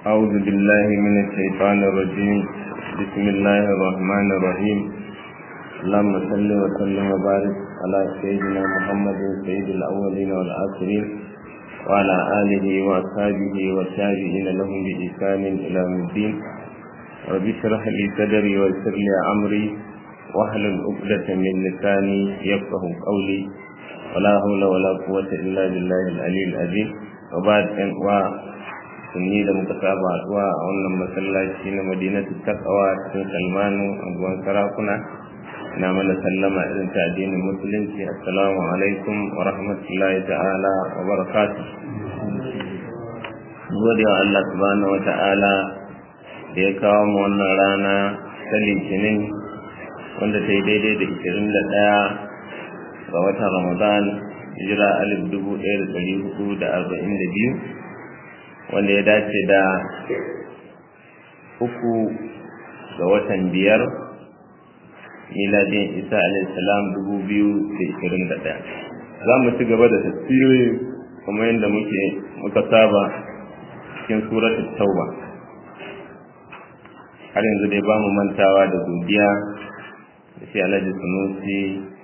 أعوذ بالله من الشيطان الرجيم بسم الله الرحمن الرحيم اللهم صل وسلم وبارك على سيدنا محمد سيد الأولين والآخرين وعلى آله وأصحابه والتابعين لهم بإحسان إلى يوم الدين رب اشرح لي صدري ويسر لي أمري واحلل عقدة من لساني يفقه قولي ولا حول ولا قوة إلا بالله العلي العظيم وبعد أن sunni da muka saba haɗuwa a wannan masallaci na madinatu takawa cikin salmanu anguwan sarakuna na mana sallama irin ta addinin musulunci assalamu alaikum wa rahmatullahi ta'ala wa barakatuh gode wa Allah subhanahu wa ta'ala da ya kawo mu wannan rana ta litinin wanda ta yi daidai da ishirin da ɗaya ga watan ramadan hijira alif dubu ɗaya da ɗari hudu da arba'in da biyu wanda ya dace da uku ga watan biyar miladin isa alaihissalam dubu biyu da ishirin da ɗaya za mu ci gaba da tasiri kuma yadda muke muka saba cikin suratul tauba har yanzu dai ba mu mantawa da godiya da shi alhaji sunusi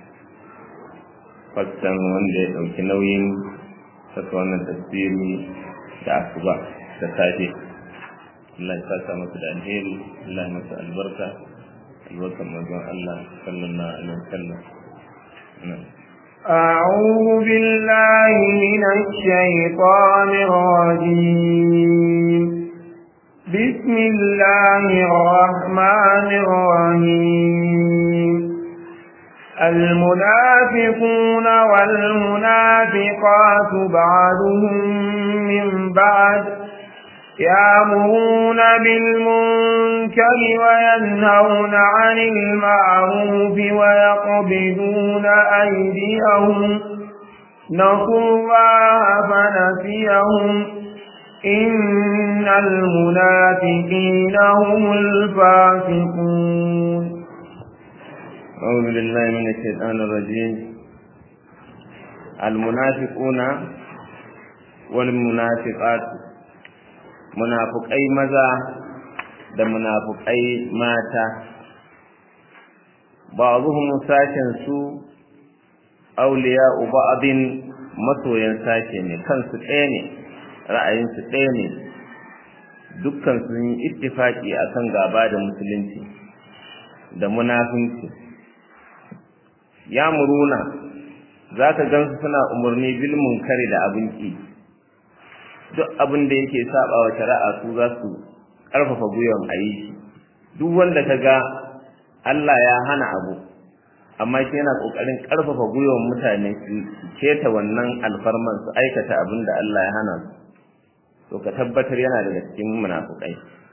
fassan wanda ya ɗauki nauyin saka wannan tasiri da asuba da safe Allah ya saka masa da alheri Allah ya masa albarka albarkan manzon Allah sallallahu alaihi wasallam أعوذ بالله من الشيطان الرجيم بسم الله الرحمن الرحيم المنافقون والمنافقات بعضهم من بعد يامرون بالمنكر وينهون عن المعروف ويقبضون أيديهم نسوا الله فنسيهم إن المنافقين هم الفاسقون أعوذ بالله من الشيطان الرجيم المنافقون والمنافقات munafukai maza da munafukai mata ba'dhum sashen su awliya ba'din masoyan sashe ne kansu ɗaya ne ra'ayinsu ɗaya ne dukkan sun yi ittifaki akan gaba da musulunci da munafinci ya muruna za ka gansu suna umarni bil munkari da abin ki duk abin da yake saba wa shari'a su za su ƙarfafa gwiwan a yi shi duk wanda ka ga Allah ya hana abu amma shi yana ƙoƙarin ƙarfafa gwiwan mutane su keta wannan alfarman su aikata abin da Allah ya hana su to ka tabbatar yana daga cikin munafukai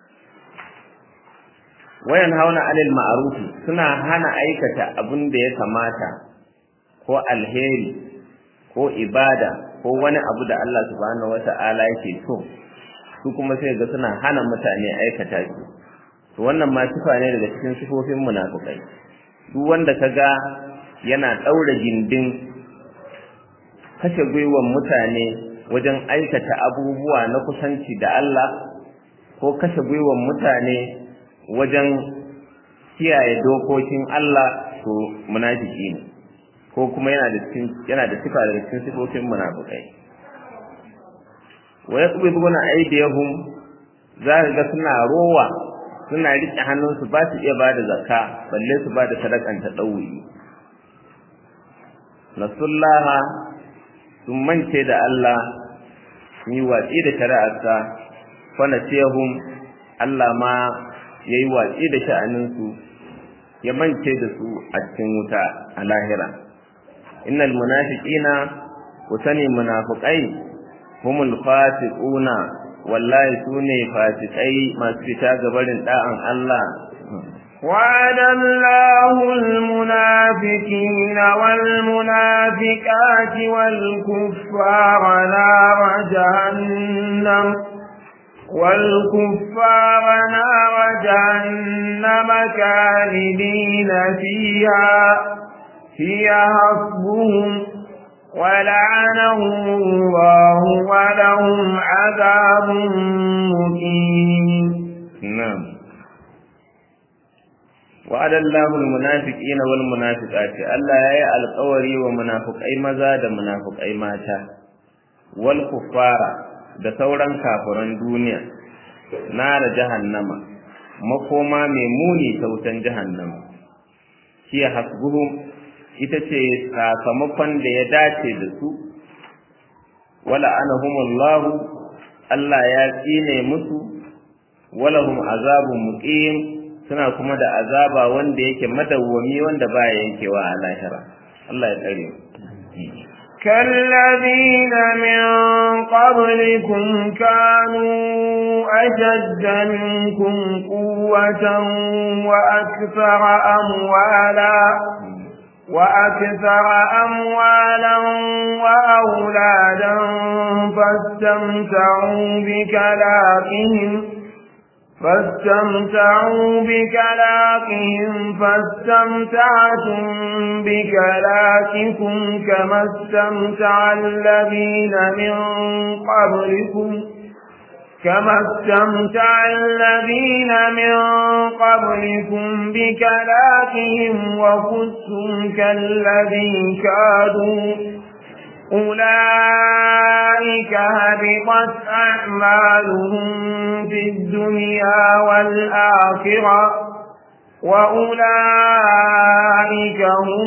wayan hauna alil ma'arufi suna hana aikata abin da ya kamata ko alheri ko ibada ko wani abu da Allah subhanahu wata'ala yake so su kuma sai ga suna hana mutane aikata shi to wannan ma sifa ne daga cikin sifofin munafikai duk wanda kaga yana daura gindin kashe gwiwan mutane wajen aikata abubuwa na kusanci da Allah ko kashe gwiwan mutane wajen kiyaye dokokin Allah to munafiki ne ko kuma yana da cikin yana da sifa daga cikin sifofin munafikai wa yaqbiduna aydiyahum za ka ga suna rowa suna rike hannunsu ba su iya bada zakka balle su bada sadakan ta dauyi nasullaha sun mance da Allah sun yi watsi da shari'arsa fa nasiyahum Allah ma yayi watsi da sha'aninsu ya mance da su a cikin wuta a lahira innal munafiqina ku sani munafiqai humul fasiquna wallahi sune fasikai masu fita gabarin da'an Allah وعد الله المنافقين والمنافقات والكفار نار جهنم والكفار نار جهنم كالدين فيها هي حسبهم ولعنهم الله ولهم عذاب مقيم wa'adallahu almunafiqina wal munafiqati Allah yayi alƙawari wa munafiqai maza da munafiqai mata wal kuffara da sauran kafiran duniya nara jahannama makoma mai muni ta wutan jahannama hiya hasbuhum ita ce sakamakon da ya dace da su wala anahumullahu Allah ya tsine musu walahum azabun muqim suna kuma da azaba wanda yake madawwami wanda baya yankewa a lahira Allah ya tsare كالذين من قبلكم كانوا أشد منكم قوة وأكثر أموالا وأكثر أموالا وأولادا فاستمتعوا بكلاقهم فاستمتعوا بكلاقهم فاستمتعتم بكلاقكم كما استمتع الذين من قبلكم كما استمتع الذين من قبلكم بكلاقهم وكنتم كالذي كادوا أولئك هبطت أعمالهم في الدنيا والآخرة وأولئك هم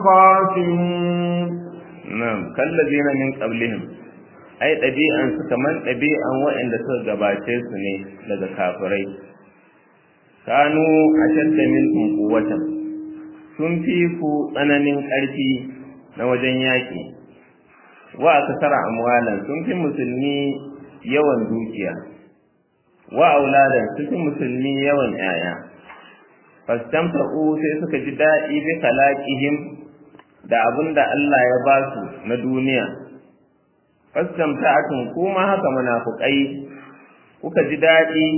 الخاسرون نعم كالذين من قبلهم ai ɗabi'an su kamar ɗabi'an waɗanda suka gabace su ne daga kafirai kanu a shadda minkum quwwatan sun fi ku tsananin ƙarfi na wajen yaƙi wa akasara amwalan sun fi musulmi yawan dukiya wa auladan sun fi musulmi yawan yaya fastamta'u sai suka ji daɗi bi khalaqihim da abinda Allah ya ba su na duniya fastamta'atun kuma haka munafukai kuka ji daɗi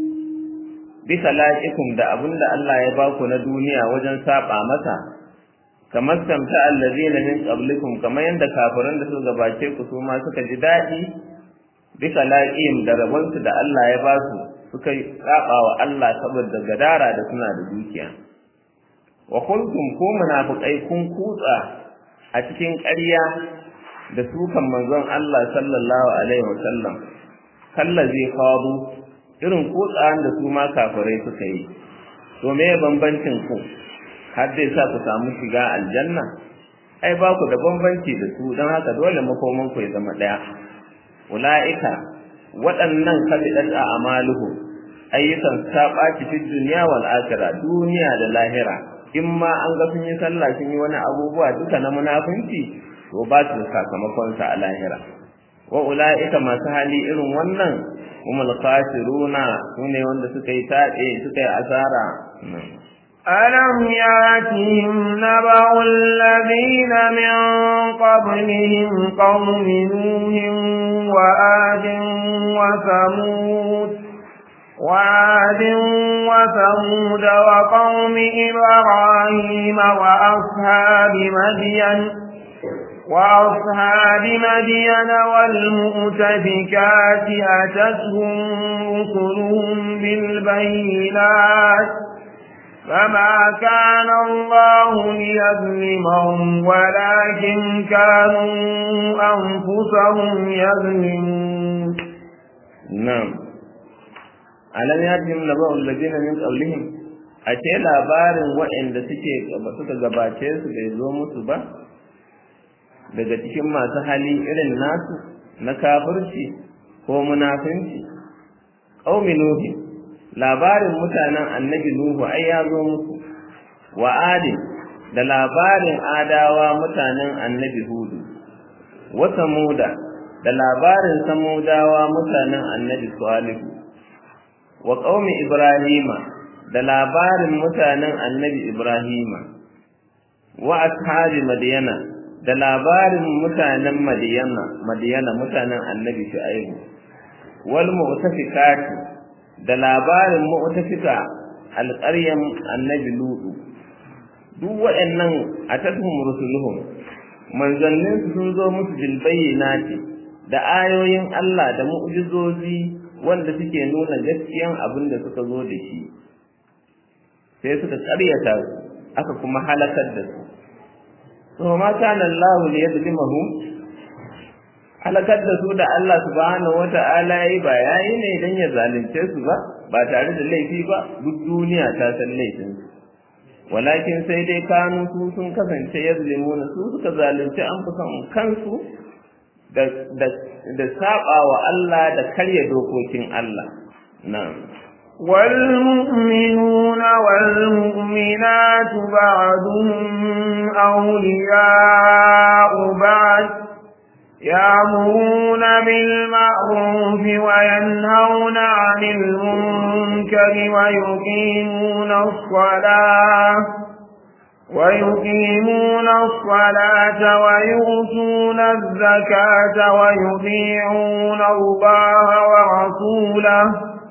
bi kalaqikum da abinda Allah ya baku na duniya wajen saba masa kamar tamta allazina min qablikum kamar yanda kafiran da suka gabace ku su ma suka ji daɗi bi kalaqihim da rabonsu da Allah ya basu suka saba wa Allah saboda gadara da suna da dukiya wa kuntum ku munafiqai kun kutsa a cikin ƙarya da sukan manzon Allah sallallahu alaihi wasallam kallazi khadu irin kutsawan da su ma kafirai suka yi to me bambancin ku har dai sa ku samu shiga aljanna ai ba ku da bambanci da su don haka dole makoman ku ya zama daya ulaika waɗannan kabidat a amaluhu ayyukan ta ɓaci fi duniya wal akhirah duniya da lahira in ma an ga sun yi sallah sun yi wani abubuwa duka na munafunci to ba su sakamakon sa a lahira wa ulaika masu hali irin wannan humul khasiruna sune wanda suka yi taɗe suka yi asara ألم ياتهم نبأ الذين من قبلهم قوم نوح وآد وثمود وعاد وثمود وقوم إبراهيم وأصحاب مدين وأصحاب مدين والمؤتفكات أتتهم رسلهم بالبينات فما كان الله ليظلمهم ولكن كانوا أنفسهم يظلمون نعم alam yatihim naba'ul ladina min qablihim ace labarin waɗanda suke suka gabace su bai zo musu ba daga cikin masu hali irin nasu na kafirci ko munafinci qaumi nuhi labarin mutanen annabi nuhu ai ya zo musu wa adin da labarin adawa mutanen annabi hudu wa samuda da labarin samudawa mutanen annabi salihu wa qaumi ibrahima da labarin mutanen annabi ibrahima wa ashabi madyana da labarin mutanen madyana madyana mutanen annabi shu'aibu wal mu'tafikati da labarin mu'tafika alƙaryan annabi lutu duk waɗannan atatuhum rusuluhum manzannin sun zo musu bil bayyinati da ayoyin Allah da mu'jizozi wanda suke nuna gaskiyan abin da suka zo da shi sai suka ƙaryata su aka kuma halakar da su to ma kana Allah li yadlimahum halakar da su da Allah subhanahu wata'ala yi ba yayi ne dan ya zalunce su ba ba tare da laifi ba duk duniya ta san laifin su walakin sai dai kanu su sun kasance yazlimuna su suka zalunci an fi son kansu da da da saba wa Allah da karya dokokin Allah na'am والمؤمنون والمؤمنات بعضهم أولياء بعض يأمرون بالمعروف وينهون عن المنكر ويقيمون الصلاة ويقيمون الصلاة ويؤتون الزكاة ويطيعون الله ورسوله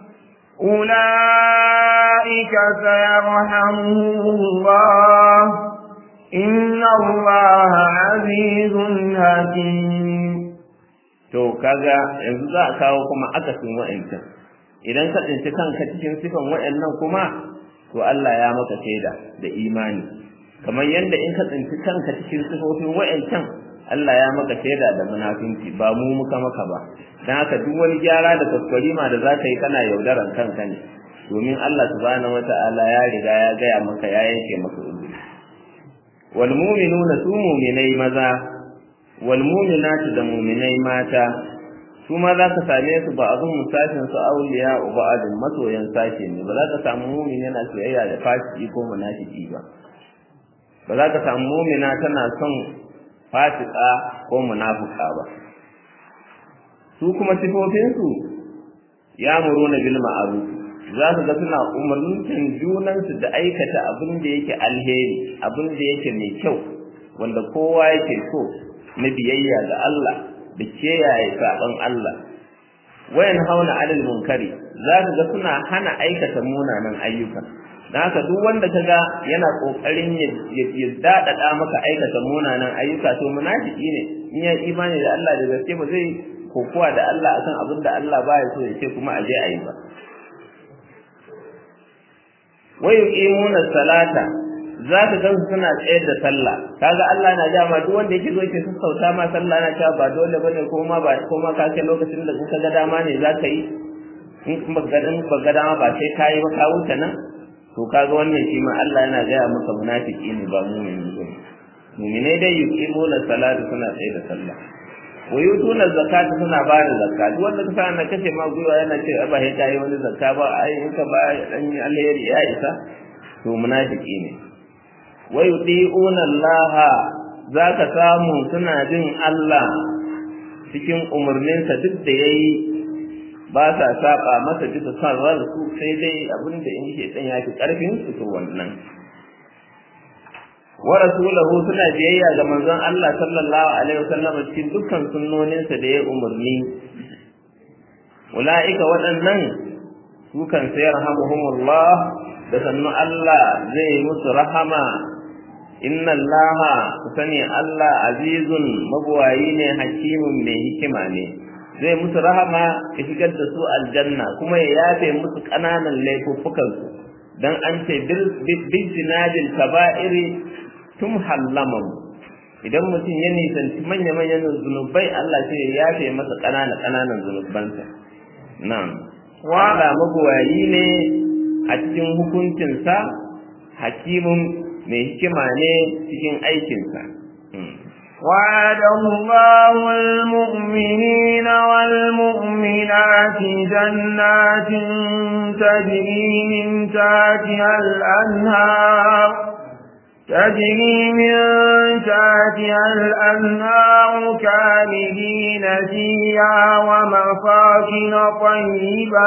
أولئك سيرحمهم الله إن الله عزيز حكيم to kaga yanzu za a kawo kuma akasin wa'ancan idan ka tsinci kanka cikin sifan wa'annan kuma to Allah ya maka shaida da imani kamar yadda in ka tsinci kanka cikin sifofin wa'ancan Allah ya maka shaida da munafinci ba mu muka maka ba dan haka duk wani gyara da kwaskwarima da zaka yi kana yaudaran kanka ne domin Allah subhanahu wata'ala ya riga ya gaya maka ya yanke maka uzuri wal mu'minuna su mu'minai maza wal mu'minatu da mu'minai mata su ma za ka same su ba abin musashin su auliya ba adin masoyan sashe ne ba za ka samu mu'min yana soyayya da fasiki ko munafiki ba ba za ka samu mu'mina tana son fasika ko munafuka ba su kuma sifofinsu ya muruna bil ma'ruf za su ga suna umarnin junansu da aikata abin da yake alheri abin da yake mai kyau wanda kowa yake so na biyayya ga Allah da kiyaye saban Allah wayan hauna alal munkari za ka ga suna hana aikata munanan ayyuka dan haka duk wanda kaga yana kokarin ya dadada maka aikata munanan ayyuka to munafiki ne in ya imani da Allah da gaske ba zai kokuwa da Allah akan abin da Allah baya so ya ce kuma a je a yi ba wa yuqimuna salata za ka gan suna tsayar da sallah kaga Allah na ja ma duk wanda yake zo yake sassauta ma sallah na cewa ba dole bane ko ma ba ko ma ka kai lokacin da kuka ga dama ne za ka yi in kuma ga dan ba ga dama ba sai kai ba ka wuce nan to kaga wannan shi ma Allah yana gaya maka munafiki ne ba mu'mini ba mu'mine dai yuqimuna salata suna tsayar da sallah wa yutuna zakata suna ba da zakka duk wanda ka na kace ma gwiwa yana ce ba sai kai wani zakka ba ai in ka ba dan alheri ya isa to munafiki ne wa yuti'una Allah zaka samu suna jin Allah cikin umarninsa duk da yayi ba sa saba masa bisa son ransu sai dai abin da in shi dan yaki karfin su to wannan wa rasulahu suna biyayya ga manzon Allah sallallahu alaihi wasallam cikin dukkan sunnoninsa da ya umarni ulaika waɗannan su kan sai rahmuhumullah da sannu Allah zai musu rahama inna Allah sani Allah azizun mabuwayi ne hakimun mai hikima ne zai musu rahama ya shigar da su aljanna kuma ya yafe musu ƙananan laifuffukan su dan an ce bil jinadil kaba'iri tum hallamamu idan mutum ya nisanci manya-manyan zunubai Allah sai ya yafe masa ƙananan ƙananan zunubansa na'am Allah mabuwayi ne a cikin hukuncinsa hakimun mai hikima ne cikin aikinsa. وعد الله المؤمنين والمؤمنات جنات تجري من تحتها الأنهار تجري من تحتها الأنهار كاملين فيها ومساكن طيبة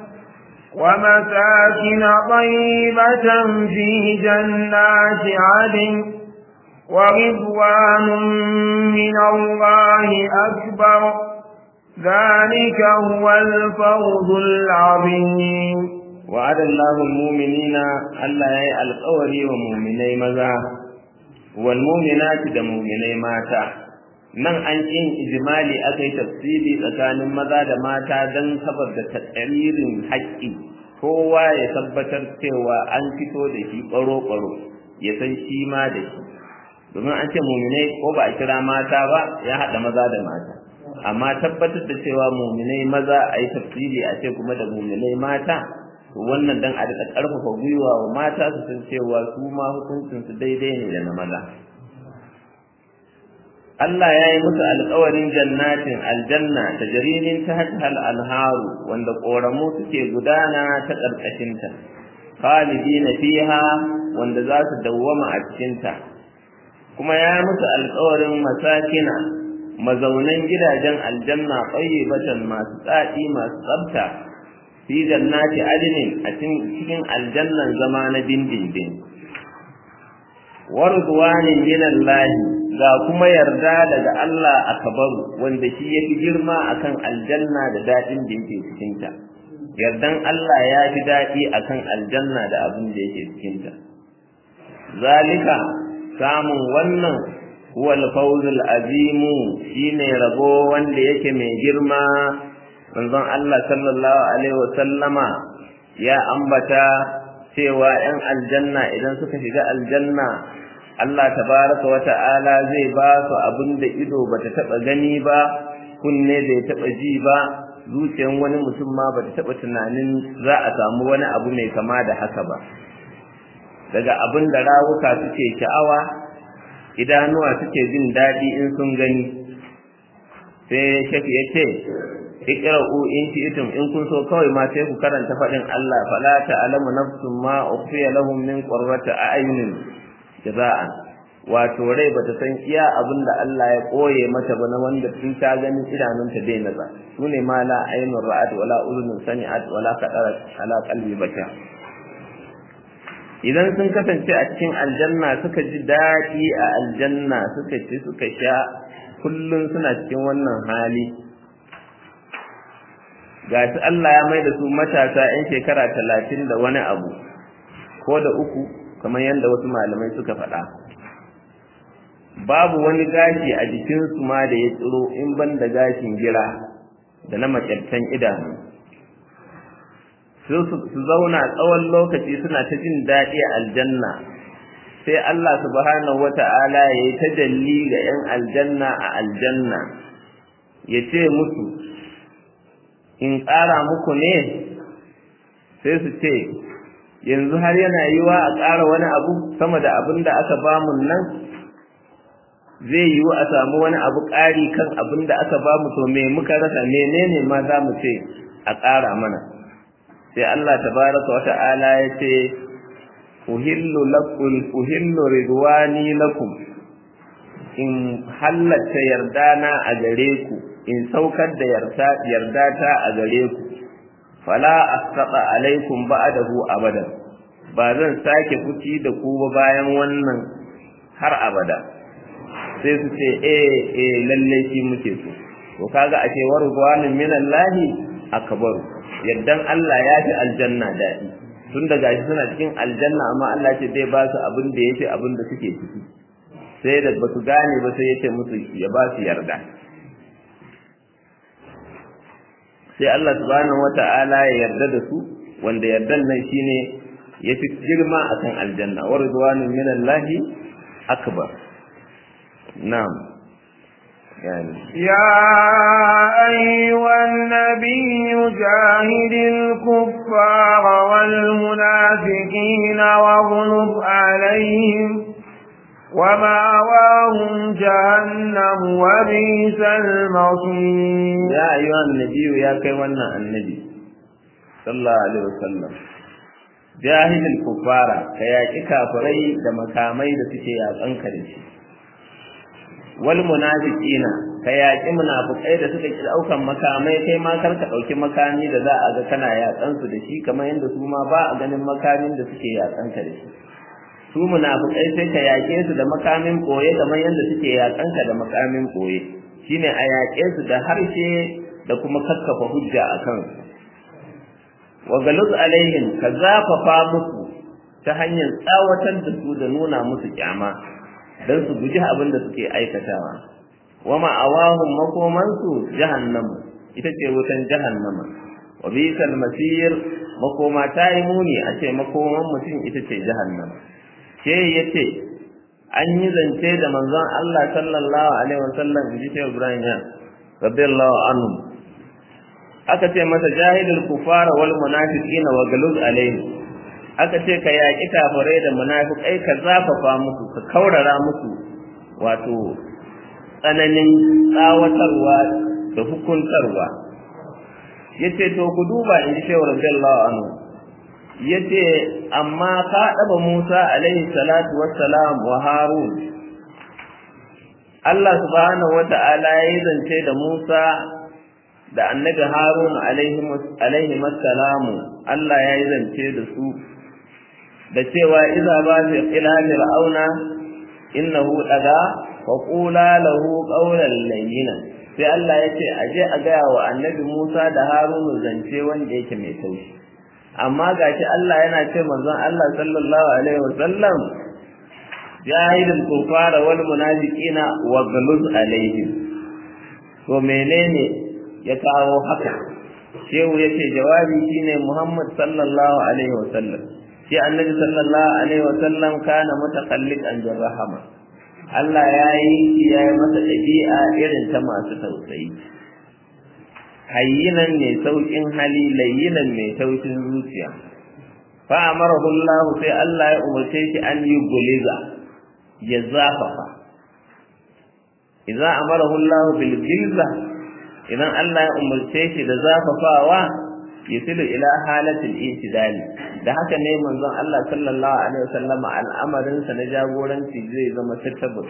ومساكن طيبة في جنات عدن ورضوان من الله أكبر ذلك هو الفوز العظيم وعد الله المؤمنين ألا يأي القوري ومؤمني مذا والمؤمنات دا مؤمني ماتا nan an yin ijimali aka yi tafsiri tsakanin maza da mata don saboda tatsaririn haƙƙi kowa ya tabbatar cewa an fito da shi ɓaro-ɓaro ya san shi ma da shi domin an ce muminai ko ba a kira mata ba ya haɗa maza da mata amma tabbatar da cewa muminai maza a yi tafsiri a ce kuma da muminai mata to wannan dan a daɗa ƙarfafa gwiwa wa mata su san cewa su ma hukuncinsu daidai ne da na maza Allah ya yi musu alƙawarin jannatin aljanna ta jarimin ta hal alharu wanda ƙoramu suke gudana ta ƙarƙashinta khalidina fiha wanda za su dawwama a cikinta kuma ya yi musu alƙawarin masakina mazaunan gidajen aljanna batan masu tsadi masu tsafta fi jannati adnin a cikin aljannan zama na dindindin warzuwanin minallahi ga kuma yarda daga Allah akbaru wanda shi yafi girma akan aljanna da dadin da yake cikin ta yardan Allah ya fi dadi akan aljanna da abin da yake cikin ta zalika samun wannan huwa al-fawzul azim shine rabo wanda yake mai girma manzon Allah sallallahu alaihi wa sallama ya ambata cewa 'yan aljanna idan suka shiga aljanna Allah tabaraka wa ta'ala zai ba su abin da ido bata taba gani ba kunne bai taba ji ba zuciyar wani mutum ma bata taba tunanin za a samu wani abu mai kama da haka ba daga abin da rawuka suke sha'awa idanuwa suke jin daɗi in sun gani sai shafi ya ce iqra'u in shi'tum in kun so kawai ma sai ku karanta fadin Allah fala ta'lamu nafsun ma ukhfiya lahum min qurrati a'yunin jaza'an wato rai bata san iya abin da Allah ya koye mata ba na wanda tun ta gani idanunta dai naza sune ma la aynun ra'at wala udhun sami'at wala qadarat ala qalbi bashar idan sun kasance a cikin aljanna suka ji daɗi a aljanna suka ci suka sha kullum suna cikin wannan hali ga su Allah ya mai da su matasa 'yan shekara talatin da wani abu ko da uku kamar yadda wasu malamai suka faɗa babu wani gashi a jikinsu ma da ya tsiro in ban da gashin gira da na makyartan idanu su zauna tsawon lokaci suna ta jin daɗi a aljanna sai Allah subhanahu wata'ala ya yi tajalli ga 'yan aljanna a aljanna ya ce musu in ƙara muku ne sai su ce yanzu har yana yiwa a ƙara wani abu sama da abin da aka bamu nan zai yiwu a samu wani abu ƙari kan abin da aka bamu to me muka rasa menene ma za mu ce a ƙara mana sai Allah tabaraka wa ta'ala ya ce uhillu lakum uhillu ridwani lakum in halatta yardana a gare ku in saukar da yarda ta a gare ku fala asqata alaikum ba'dahu abadan ba zan sake fuci da ku ba bayan wannan har abada sai su ce eh eh lalle shi muke so to kaga a ce wargwanin minallahi akbaru yaddan Allah ya fi aljanna daɗi tun da gashi suna cikin aljanna amma Allah ce zai ba su abin da yafi abin da suke ciki sai da basu gane ba sai ya ce musu ya ba su yarda sai Allah subhanahu wata'ala ya yarda da su wanda yardan nan shine yafi girma akan aljanna wa ridwanun minallahi akbar na'am يعني يا أيها النبي جاهد الكفار والمنافقين واغلب عليهم ومأواهم جهنم وبئس المصير يا أيها النبي يا كيوانا النبي صلى الله عليه وسلم جاهد الكفار كياكي كافري دمكامي دسكي يا أنكرشي wal munafiqina ka yaƙi munafikai da suka ki daukan makamai kai ma kar ka dauki makami da za a ga kana yaƙan su da shi kamar yadda su ma ba a ganin makamin da suke yaƙan ka da shi su munafikai sai ka yaƙe su da makamin koye kamar yadda suke yaƙan ka da makamin koye shine a yaƙe su da harshe da kuma kakkafa hujja a kan wa galuz alaihim ka zafafa musu ta hanyar tsawatar da su da nuna musu kyama don su guji abin da suke aikatawa wa ma'awahum makomansu jahannam ita ce wutan jahannama wa bisal masir makoma ta yi muni a ce makoman mutum ita ce jahannama ke yace an yi zance da manzon Allah sallallahu alaihi wasallam inji Shehu Ibrahim ya radiyallahu anhu aka ce masa jahilul kufara wal munafiqina wa galuz alaihi aka ce ka yaƙi kafirai da munafikai ka zafafa musu ka kaurara musu wato tsananin tsawatarwa da hukuntarwa yace to ku duba in ji shehu radiyallahu anhu yace amma ka daba Musa alaihi salatu wassalam wa Harun Allah subhanahu wata'ala ya zance da Musa da annabi Harun alaihi alaihi salamu Allah ya yi zance da su da cewa idza ba fi ila fir'auna innahu daga fa qula lahu qawlan layyinan sai Allah ya ce aje a gaya wa annabi Musa da Harun zance wanda yake mai taushi amma gashi Allah yana ce manzon Allah sallallahu alaihi wasallam jahilul kufara wal munafiqina wa ghaluz alaihim to menene ya kawo haka shehu yace jawabi shine Muhammad sallallahu alaihi wasallam shi annabi sallallahu alaihi wasallam kana mutakallikan bir rahama Allah ya yi ya yi masa ɗabi'a irin ta masu tausayi hayyinan mai saukin hali layyinan mai tausin zuciya fa amarahu Allah sai Allah ya umarce shi an yi guliza ya zafafa idan amarahu Allah bil gilza idan Allah ya umarce shi da zafafawa yasilu ila halatil intidali da haka ne manzon Allah sallallahu alaihi wasallam al'amarin sa na jagoranci zai zama tattabbas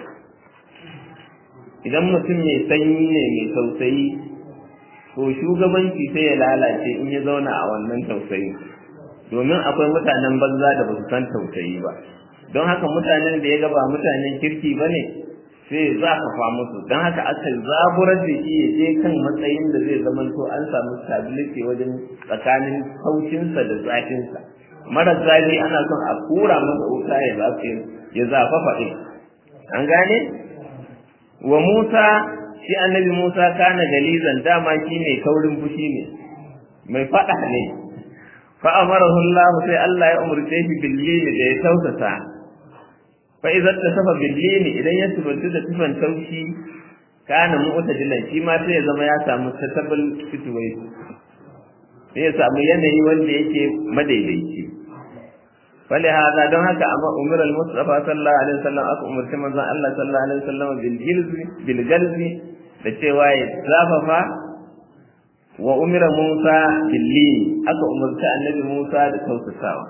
idan mutum mai sanyi ne mai tausayi to shugabanci sai ya lalace in ya zauna a wannan tausayi domin akwai mutanen banza da ba su san tausayi ba don haka mutanen da ya gaba mutanen kirki ba ne sai zafafa musu don haka aka zaburar da shi ya je kan matsayin da zai zama to an samu stability wajen tsakanin haushinsa da zafinsa mara zafi ana son a kura masa wuta ya zafi ya zafafa ɗin an gane wa Musa shi annabi Musa kana galizan dama shi mai kaurin fushi ne mai faɗa ne fa amarahu Allah sai Allah ya umurce shi billini da ya tausasa fa idza tasafa billini idan ya tubantu da tufan taushi kana mu'tadilan shi ma sai ya zama ya samu tatabul situation sai ya samu yanayi wanda yake madaidaici fali hada don haka amma umar al-mustafa sallallahu alaihi wasallam aka umarci manzon Allah sallallahu alaihi wasallam bil jilzi bil galzi da cewa ya zafafa wa umira Musa bil lin aka umarci annabi Musa da tausasawa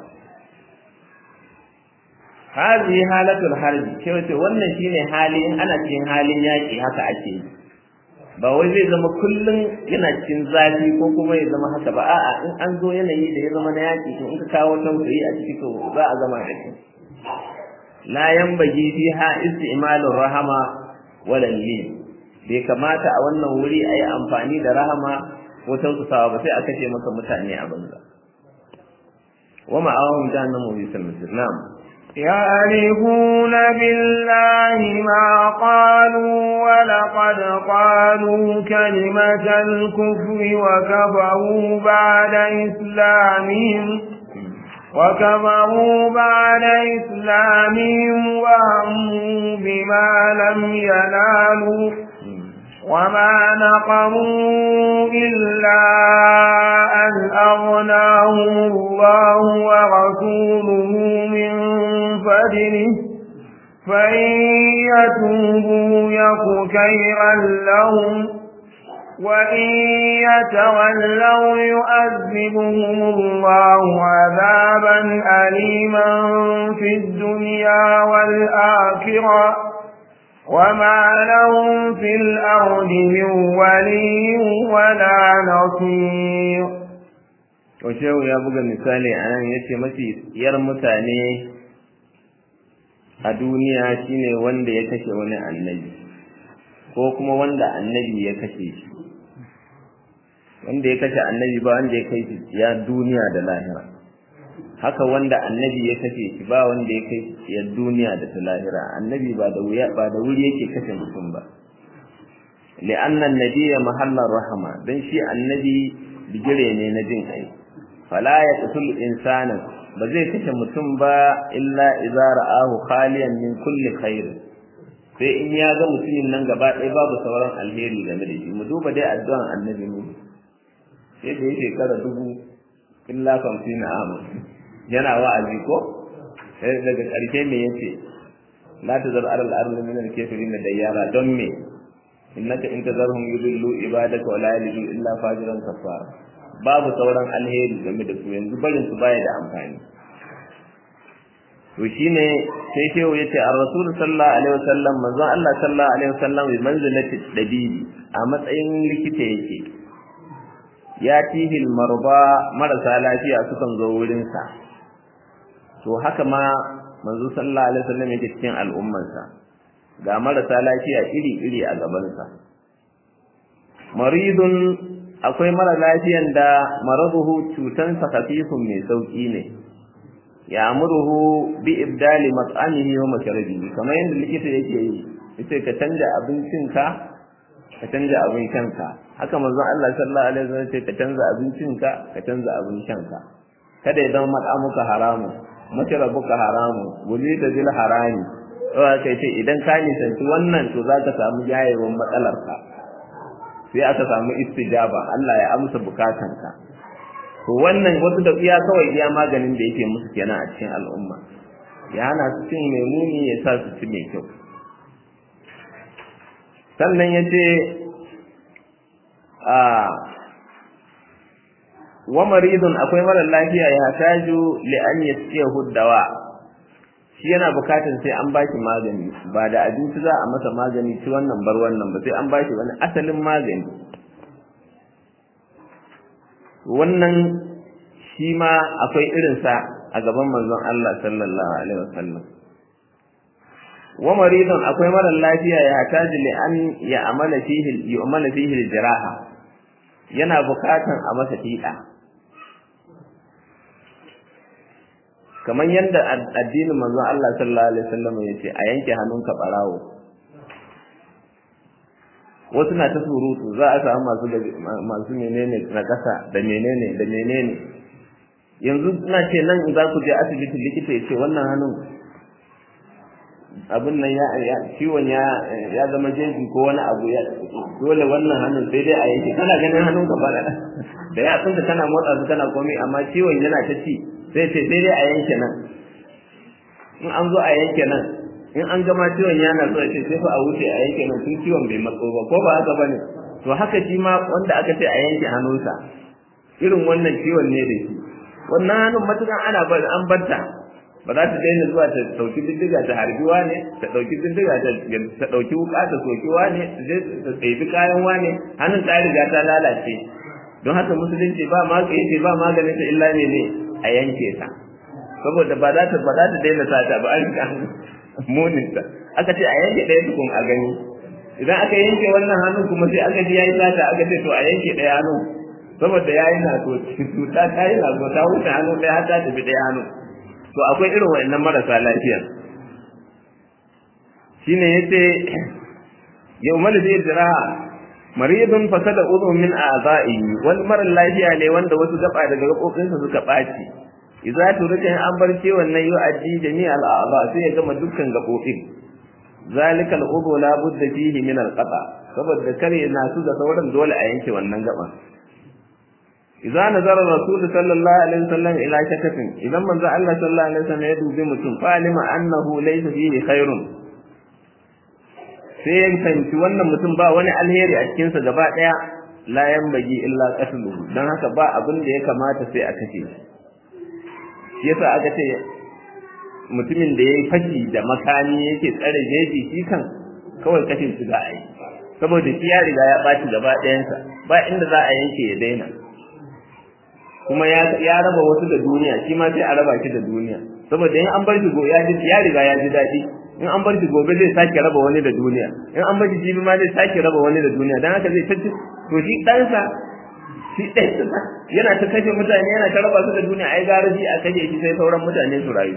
hadi halatul harbi cewa ce wannan shine hali in ana cikin halin yaki haka ake yi ba wai zai zama kullum yana cikin zafi ko kuma ya zama haka ba a'a in an zo yanayi da ya zama na yaki to in ka kawo tausayi a ciki to za a zama da shi la yanbaghi fiha isti'malur rahama wala lin bai kamata a wannan wuri a yi amfani da rahama ko tausasawa ba sai a kashe maka mutane a banza wa ma'awahum jahannamu bi salmatir na'am يعرفون بالله ما قالوا ولقد قالوا كلمة الكفر وكفروا بعد إسلامهم وكفروا بعد إسلامهم وهموا بما لم ينالوا وما نقموا إلا أن أغناهم الله ورسوله من فضله فإن يتوبوا يك خيرا لهم وإن يتولوا يؤذبهم الله عذابا أليما في الدنيا والآخرة وما لهم في الأرض من ولي ولا نصير Washehu ya buga misali a nan ya ce mafi yar mutane a duniya shine wanda ya kashe wani annabi ko kuma wanda annabi ya kashe shi wanda ya kashe annabi ba wanda ya kai ya duniya da lahira haka wanda annabi ya kashe shi ba wanda ya kai ya duniya da ta lahira annabi ba da wuya ba da wuri yake kashe mutum ba li'anna annabiyya mahallar rahama dan shi annabi bigire ne na jin kai fala yaqtul insanan ba zai kashe mutum ba illa idza ra'ahu khaliyan min kulli khair sai in ya ga mutumin nan gaba ɗaya babu sauran alheri game da shi mu duba dai addu'an annabi mu sai da yake kara dubu illa kamfina amu yana wa'azi ko sai daga ƙarshe me yace la tazar alal ardi min al kafirin dayyara don me innaka in tazarhum yudillu ibadaka wa la yalidu illa fajiran kafara babu sauran alheri game da su yanzu barin su baya da amfani to shine sai shehu yace ar-rasul sallallahu alaihi wasallam manzon Allah sallallahu alaihi wasallam bi manzilati dabibi a matsayin likita yake ya tihil marba marasa lafiya sukan zo wurin sa to haka ma manzo sallallahu alaihi wasallam yake cikin al'ummarsa ga marasa lafiya iri-iri a gaban sa maridun akwai mara lafiyan da maraduhu cutansa khafifun mai sauki ne ya amuruhu bi ibdali mat'amihi wa mashrabihi kamar yadda likita yake yi yace ka canja abincinka ka canja abin shanka haka manzon Allah sallallahu alaihi wasallam yace ka canza abincinka ka canza abin shanka kada ya zama mat'amuka haramu mashrabuka haramu gulita bil harami to kai ce idan ka nisanci wannan to zaka samu jayewan matsalarka sai aka samu istijaba Allah ya amsa bukatanka to wannan wasu da iya kawai iya maganin da yake musu kenan a cikin al'umma ya hana su cin mai muni ya sa su ci mai kyau sannan ya ce a wa maridun akwai mara lafiya ya taju li an yasiyahu dawa shi yana bukatun sai an bashi magani ba da abinci za a masa magani ci wannan bar wannan ba sai an bashi wani asalin magani wannan shi ma akwai irinsa a gaban manzon Allah sallallahu alaihi wasallam wa maridun akwai mara lafiya ya taji li an ya amala fihi yu'mala fihi jiraha yana bukatan a masa fiɗa kamar yadda addinin manzon Allah sallallahu alaihi wasallam ya ce a yanke hannunka barawo wasu na ta surutu za a samu masu masu menene na kasa da menene da menene yanzu ina ce nan za ku je asibiti likita ya ce wannan hannun abin nan ya ciwon ya ya zama jeji ko wani abu ya dole wannan hannun sai dai a yanke kana ganin hannun ka bada da ya tsinka kana motsa su kana komai amma ciwon yana ta ci sai ce sai dai a yanke nan in an zo a yanke nan in an gama ciwon yana so ce sai fa a wuce a yanke nan tun ciwon bai matso ba ko ba haka bane to haka shi ma wanda aka ce a yanke hannunsa irin wannan ciwon ne da shi wannan hannun matukan ana bar an barta ba za ta daina zuwa ta dauki bindiga ta harbiwa ne ta dauki bindiga ta ta dauki wuka ta sokiwa ne ta je ta tsayi kayan wane hannun ta riga ta lalace don haka musulunci ba ma yace ba maganin ta illa ne ne a yanke ta saboda ba za ta ba za ta daina sata ba an riga munin ta aka ce a yanke ɗaya tukun a gani idan aka yanke wannan hannun kuma sai aka ji yayi sata aka ce to a yanke ɗaya hannun saboda yayi na to cuta ta yi na to ta wuce hannu ɗaya har ta tafi ɗaya hannun to akwai irin wa'annan marasa lafiya shine yace yawmal ziraha maridun fasada udhu min a'za'i wal mara lafiya ne wanda wasu gaba daga gabobinsa suka baci idza turika an bar ciwon nan yu'addi jami'al a'za sai ya gama dukkan gabobin zalika al-udhu la budda fihi min al-qata saboda kare na su da sauran dole a yanke wannan gaban idza nazara rasul sallallahu alaihi wasallam ila shakatin idan manzo Allah sallallahu alaihi wasallam ya dubi mutum fa alima annahu laysa fihi khairun sai ya fahimci wannan mutum ba wani alheri a cikin sa gaba daya la yanbaghi illa qatluhu dan haka ba abin da ya kamata sai a kace shi yasa aka ce mutumin da yayi fashi da makami yake tsare jeji shi kan kawai kashe shi za a yi saboda shi ya riga ya ɓaci gaba ɗayansa ba inda za a yanke ya daina kuma ya raba wasu da duniya shi ma sai a raba shi da duniya saboda in an bar shi ya ji ya riga ya ji daɗi in an bar shi gobe zai sake raba wani da duniya in an bar shi jibi ma zai sake raba wani da duniya dan haka zai tace to shi ɗansa shi ɗansa yana ta kashe mutane yana ta raba su da duniya ai gara shi a kashe shi sai sauran mutane su rayu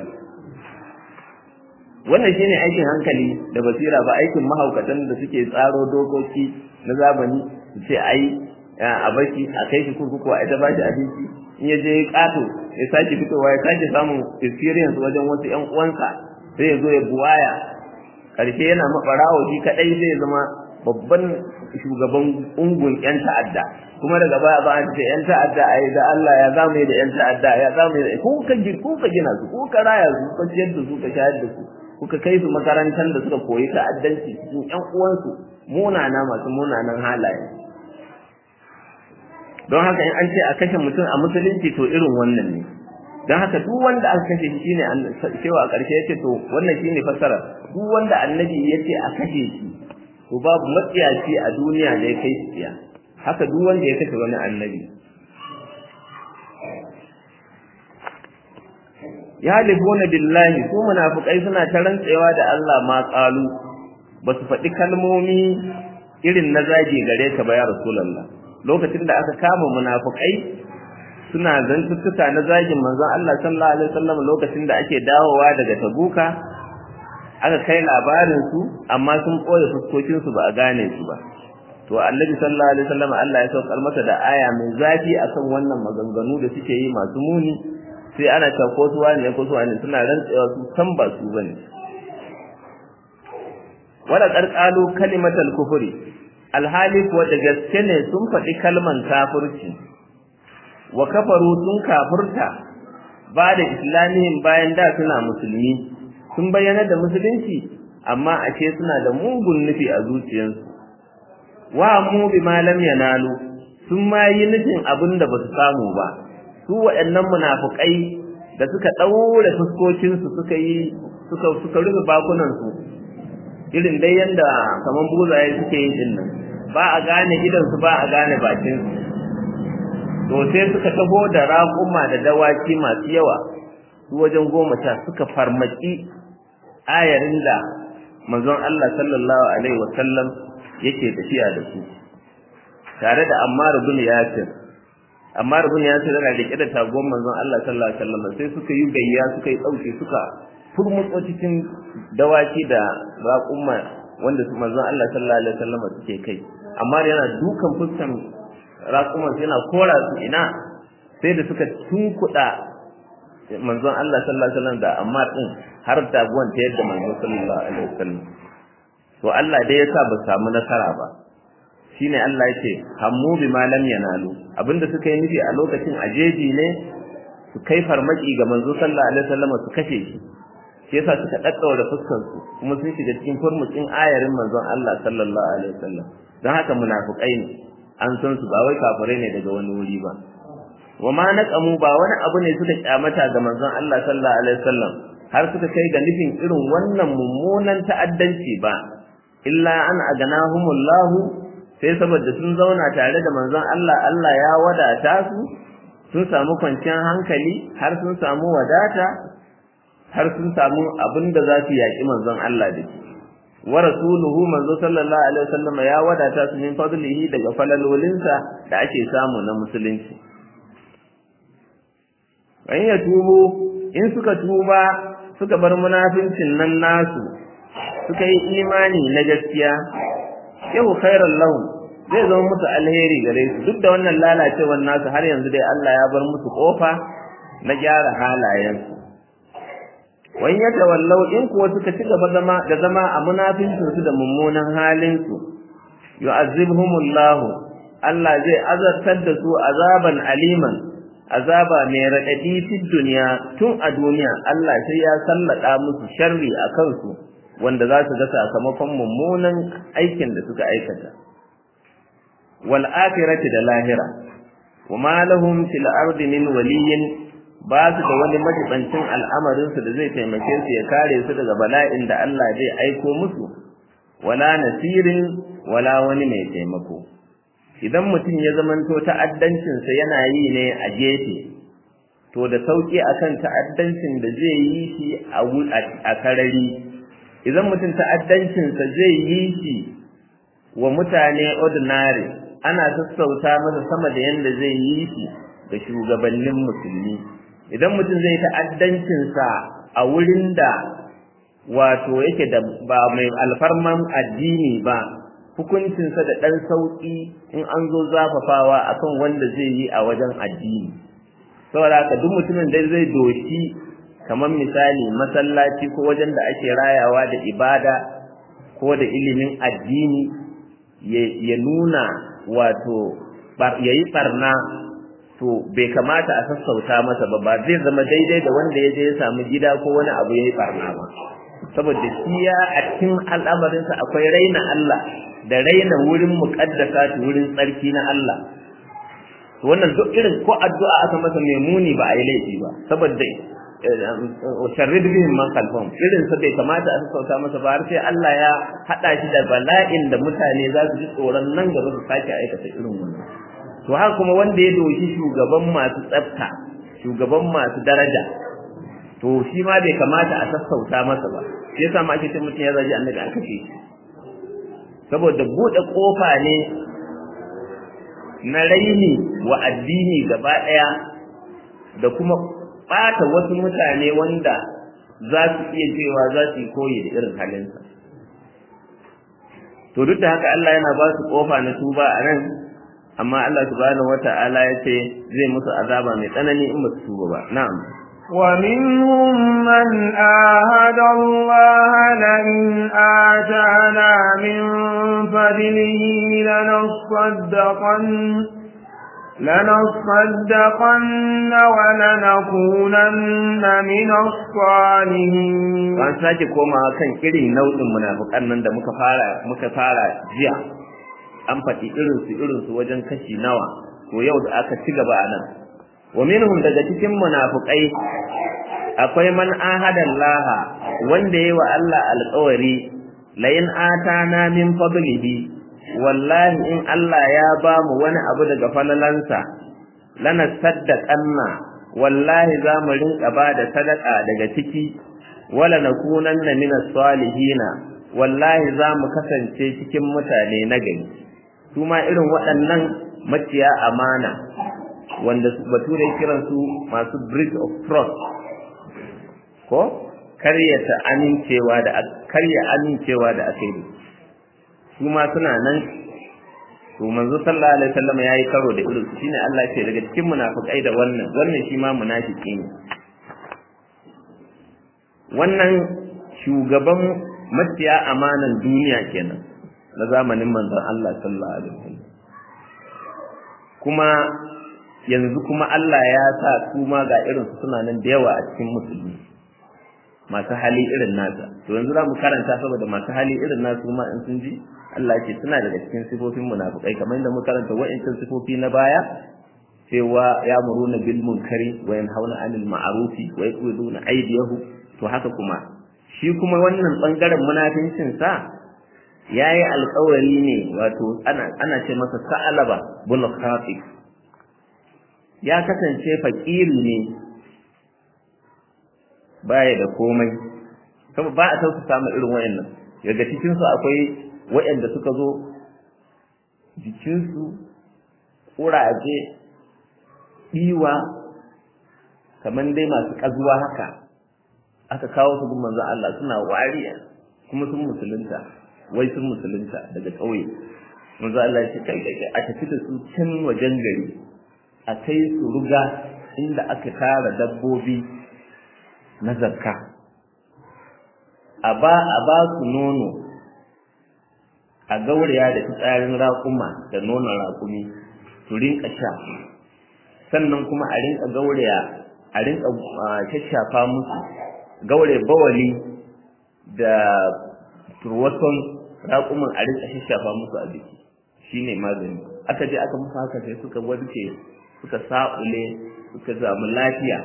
wannan shine aikin hankali da basira ba aikin mahaukatan da suke tsaro dokoki na zamani su ce ai a baki a kai shi kurkuku a ita ba shi abinci in ya je ƙato ya sake fitowa ya sake samun experience wajen wasu ƴan uwansa sai ya zo ya buwaya ƙarshe yana maɓarawo shi kaɗai zai zama babban shugaban ungun ƴan ta'adda kuma daga baya ba an ce ƴan ta'adda a yi da Allah ya zamu da ƴan ta'adda ya zamu da ko ka ko ka gina su ko ka raya su ko ciyar da su ka shayar da su kuka kai su makarantar da suka koyi ta'addanci cikin ƴan uwansu munana masu munanan halaye don haka in an ce a kashe mutum a musulunci to irin wannan ne don haka duk wanda aka kashe shi shine cewa a ƙarshe yace to wannan shine fassara duk wanda annabi yace a kashe shi to babu matsiyaci a duniya da ya kai shi tsiya haka duk wanda ya kashe wani annabi ya libuna billahi su munafikai suna ta rantsewa da Allah ma qalu ba su faɗi kalmomi irin na zagi gare ka ba ya rasulullah lokacin da aka kama munafikai suna zantuttuka na zagin manzon Allah sallallahu alaihi wasallam lokacin da ake dawowa daga tabuka aka kai labarin su amma sun koya fuskokin su ba a gane su ba to annabi sallallahu alaihi wasallam Allah ya saukar masa da aya mai zafi akan wannan maganganu da suke yi masu muni sai ana ta ko su wani ko su wani suna rantsewa su san ba su bane wala qarqalu kalimatal kufri alhali kuwa da gaske ne sun faɗi kalman kafirci wa kafaru sun kafirta ba da islamihim bayan da suna musulmi sun bayyana da musulunci amma ashe suna da mugun nufi a zuciyarsu wa mu bi ma lam yanalu sun ma yi nufin abin da ba su samu ba su waɗannan munafukai da suka ɗaure fuskokinsu suka yi suka suka rufe bakunansu irin dai yanda kaman buzaye suke yin din nan ba a gane idansu ba a gane bakinsu to sai suka taho da raƙuma da dawaki masu yawa su wajen goma sha suka farmaki ayarin da manzon Allah sallallahu alaihi wasallam yake tafiya da su tare da Ammar bin Yasir Ammar bin Yasir yana rike da tagon manzon Allah sallallahu alaihi wasallam sai suka yi gayya suka yi dauke suka furmutso cikin dawaki da raƙuma wanda su manzon Allah sallallahu alaihi wasallam suke kai amma yana dukan fuskan raƙuman yana kora su ina sai da suka tunkuɗa manzon Allah sallallahu alaihi wasallam da amma din har taguwan ta yadda manzon sallallahu alaihi wasallam to Allah dai yasa ba samu nasara ba shine Allah yake hammu bi ma lam yanalu abinda suka yi nufi a lokacin ajeji ne su kai farmaki ga manzo sallallahu alaihi wasallam su kashe shi shi yasa suka daddaura fuskar su kuma sun shiga cikin furmutsin ayarin manzon Allah sallallahu alaihi wasallam dan haka munafikai ne an san su ba wai kafirai ne daga wani wuri ba wa ma naqamu ba wani abu ne suka kyamata ga manzon Allah sallallahu alaihi wasallam har suka kai ga nufin irin wannan mummunan ta'addanci ba illa an aganahumullahu sai saboda sun zauna tare da manzon Allah Allah ya wadata su sun samu kwanciyar hankali har sun samu wadata har sun samu abin da za su yaƙi manzon Allah da shi wa rasuluhu manzo sallallahu alaihi wasallam ya wadata su min fadlihi daga falalolinsa da ake samu na musulunci in ya tubo in suka tuba suka bar munafincin nan nasu suka yi imani na gaskiya yau khairan lahum zai zama musu alheri gare su duk da wannan lalacewar nasu har yanzu dai Allah ya bar musu kofa na gyara halayensu wani ya tawallau in kuwa suka ci gaba zama da zama a munafincinsu da mummunan halinsu yu'azzibhumullahu Allah zai azartar da su azaban aliman azaba mai raɗaɗi fi duniya tun a duniya Allah sai ya sallada musu sharri a kansu wanda za su ga sakamakon mummunan aikin da suka aikata wal akhirati da lahira wa ma lahum fil ardi min waliyyin ba su da wani majibancin al'amarin su da zai taimake su ya kare su daga bala'in da Allah zai aiko musu wala nasirin wala wani mai taimako idan mutum ya zamanto ta'addancinsa yana yi ne a gefe to da sauki akan ta'addancin da zai yi shi a karari idan mutum ta'addancinsa zai yi shi wa mutane ordinary ana sassauta masa sama da yanda zai yi shi da shugabannin musulmi idan mutum zai ta'addancinsa a wurin da wato yake da ba mai alfarman addini ba hukuncinsa da ɗan sauƙi in an zo zafafawa akan wanda zai yi a wajen addini saboda haka duk mutumin da zai doshi kamar misali masallaci ko wajen da ake rayawa da ibada ko da ilimin addini ya nuna wato ya yi ɓarna to bai kamata a sassauta masa ba ba zai zama daidai da wanda ya je ya samu gida ko wani abu ya yi ɓarna ba saboda shi ya a cikin al'amarinsa akwai raina Allah da raina wurin muƙaddasa wurin tsarki na Allah wannan duk irin ko addu'a aka masa mai muni ba a yi laifi ba saboda sharrid bihim man kalfam irin sa bai kamata a sassauta masa ba har sai Allah ya hada shi da bala'in da mutane za su ji tsoron nan gaba su sake aikata irin wannan to haka kuma wanda ya doshi shugaban masu tsafta shugaban masu daraja to shi ma bai kamata a sassauta masa ba shi yasa ma ake ce mutum ya zaji annabi an kashe shi saboda bude kofa ne na raini wa addini gaba daya da kuma ɓata wasu mutane wanda za su iya cewa za su yi koyi da irin halinsa to duk da haka Allah yana ba su ƙofa na tuba a nan amma Allah subhanahu wata'ala ya ce zai musu azaba mai tsanani in ba su tuba ba na'am ومنهم من آهد الله لئن آتانا من فضله لنصدقن لنصدقن ولنكونن من الصالحين an sake komawa kan irin nau'in munafikan nan da muka fara muka fara jiya an faɗi irin su irin su wajen kashi nawa to yau da aka ci gaba nan wa minhum daga cikin munafikai akwai man ahada Allah wanda yayi wa Allah alƙawari la in atana min fadlihi wallahi in Allah ya ba mu wani abu daga falalansa lana saddaqanna wallahi za mu rinka ba da sadaka daga ciki wala nakunanna minas salihina wallahi za mu kasance cikin mutane na gari su ma irin waɗannan maciya amana wanda bature kiran su masu breach of trust ko karyata amincewa da karya amincewa da aka yi su ma suna nan to manzo sallallahu alaihi wasallam yayi karo da irin shine Allah ya ce daga cikin munafikai da wannan wannan shi ma munafiki ne wannan shugaban maciya amanan duniya kenan na zamanin manzon Allah sallallahu alaihi wasallam kuma yanzu kuma Allah ya sa su ma ga irin su suna nan da yawa a cikin musulmi masu hali irin nasa to yanzu za mu karanta saboda masu hali irin nasu ma in sun ji Allah ce suna daga cikin sifofin munafukai kamar yadda muka karanta wa'ancan sifofi na baya cewa ya muruna bil munkari wa yanhauna anil ma'rufi wa yaquduna aydiyahu to haka kuma shi kuma wannan bangaren munafincin sa yayi alƙawari ne wato ana ana ce masa sa'alaba bin khafi ya kasance fakiri ne baya da komai kuma ba a tausa samun irin wayannan daga cikin su akwai wayanda suka zo jikinsu kuraje ɗiwa kamar dai masu ƙazuwa haka aka kawo su gun manzon Allah suna wariya kuma sun musulunta wai sun musulunta daga ƙauye manzon Allah ya ce kai kai a tafi da su can wajen gari a kai su ruga inda aka tara dabbobi na zakka a ba a ba su nono a gauraya da fitsarin raƙuma da nonon raƙumi su rinka sha sannan kuma a rinka gauraya a rinka shashafa musu gaure bawali da turwason raƙuman a rinka shashafa musu a jiki shine magani aka je aka musu haka sai suka warke suka sa'ule suka samu lafiya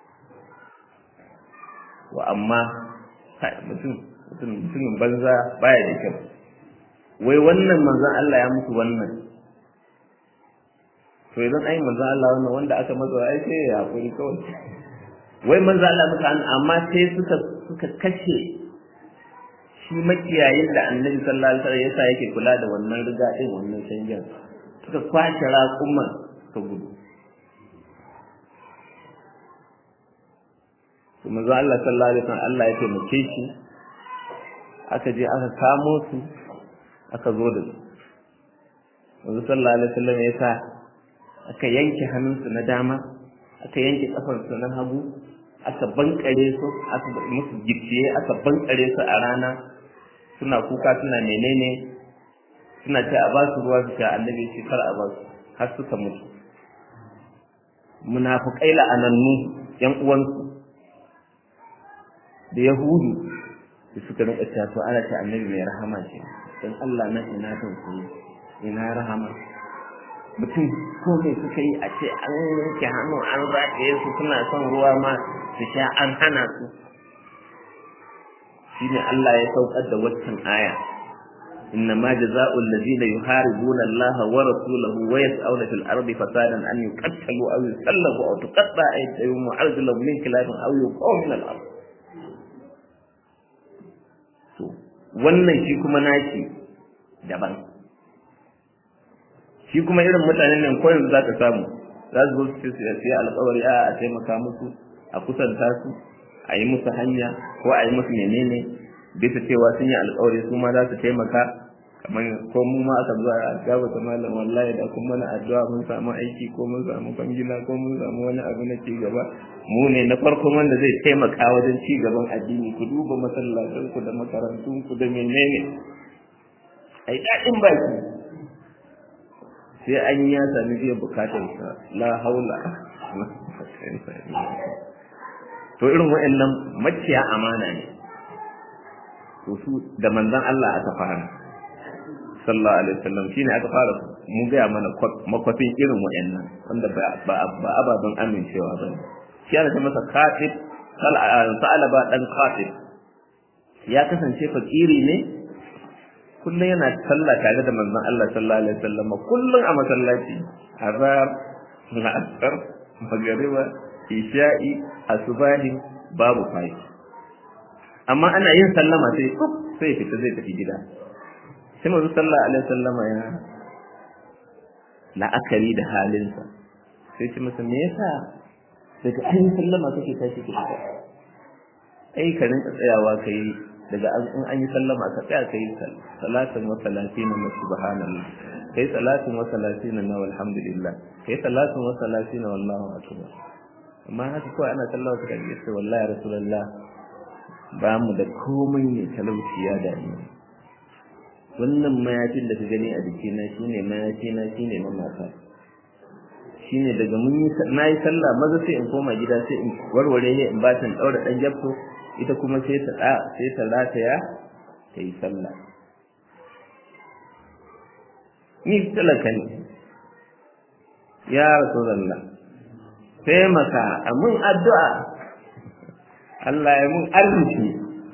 wa amma mutum mutumin banza baya da kyau wai wannan manzon Allah ya musu wannan to idan ai manzon Allah wannan wanda aka masa ai sai ya hakuri kawai wai manzon Allah muka amma sai suka suka kashe shi makiyayin da annabi sallallahu alaihi wasallam yasa yake kula da wannan riga din wannan canjin suka kwashe raƙuman suka gudu to manzo Allah sallallahu alaihi wasallam Allah ya taimake shi aka je aka kamo su aka zo da su wanzu sallallahu alaihi wasallam ya sa aka yanke hannunsu na dama aka yanke kafarsu na hagu aka bankare su aka musu gicciye aka bankare su a rana suna kuka suna menene suna ce a ba su ruwa su sha annabi shi kar a ba su har suka mutu munafukai la'anannu yan uwansu da yahudu da suka rinka cewa to ana ce annabi mai rahama ce dan Allah na ina kan su ina rahama mutum ko mai suka yi a ce an yanke hannu an zagaye su suna son ruwa ma su sha an hana su shine Allah ya saukar da waccan aya إنما جزاء الذين يحاربون الله ورسوله ويسعون في الأرض فسادا أن يقتلوا أو يسلبوا أو تقطع أيديهم وأرجلهم من خلاف أو يقوا من الأرض wannan shi kuma nashi daban shi kuma irin mutanen nan ko yanzu za ka samu za su zo su ce alƙawari a a taimaka musu a kusanta su a yi musu hanya ko a yi musu menene bisa cewa sun yi alƙawari su ma za su taimaka kamar ko mu ma aka zuwa a gaba ta malam wallahi da kuma mana addu'a mun samu aiki ko mun samu bangila ko mun samu wani abu na ci gaba mu ne na farko wanda zai taimaka wajen ci gaban addini ku duba masallatan ku da makarantun ku da menene ai daɗin baki sai an ya sami biyan bukatar sa la haula to irin wa'annan maciya amana ne to su da manzon Allah aka fara sallallahu alaihi wasallam shine aka fara mu ga mana makwafin irin wayannan wanda ba ba ababan amincewa ba shi ana ta masa khatib sa'alaba dan khatib ya kasance fakiri ne kullum yana sallah tare da manzon Allah sallallahu alaihi wasallam kullum a masallaci azhar asar magariba isha'i asubahi babu fa'i amma ana yin sallama sai kuf sai fita zai tafi gida sai manzo sallallahu alaihi wasallama ya la'akari da halinsa sai ce masa me yasa daga an yi sallama kake tashi ki fita ai ka rinka tsayawa kai daga an an yi sallama ka tsaya kai salatin wa salatina na subhanallah kai salatin wa salatina na walhamdulillah kai salatin wa salatina wallahu akbar amma haka kawai ana sallama ka kaje sai wallahi rasulullah ba mu da komai ne talauci ya dame wannan mayafin da ka gani a jikina shine mayafina shine na mata shine daga mun yi na yi sallah maza sai in koma gida sai in warware ne in ba ta daura dan jabto ita kuma sai ta da sai ta rataya ta yi sallah ni talaka ne ya rasulullah sai maka amin addu'a Allah ya mun arziki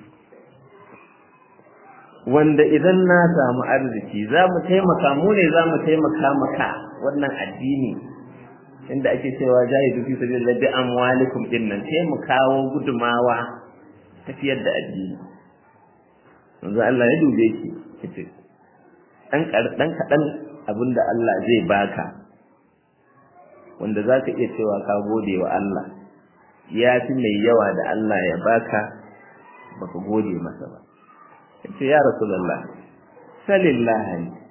wanda idan na samu arziki za mu taimaka mu ne za mu taimaka maka wannan addini inda ake cewa jahidu fi sabilillah bi amwalikum dinnan sai mu kawo gudumawa tafiyar da addini yanzu Allah ya dube ki kace dan dan kadan abinda Allah zai baka wanda zaka iya cewa ka gode wa Allah ya fi mai yawa da Allah ya baka baka gode masa ba ce ya rasulullah salillah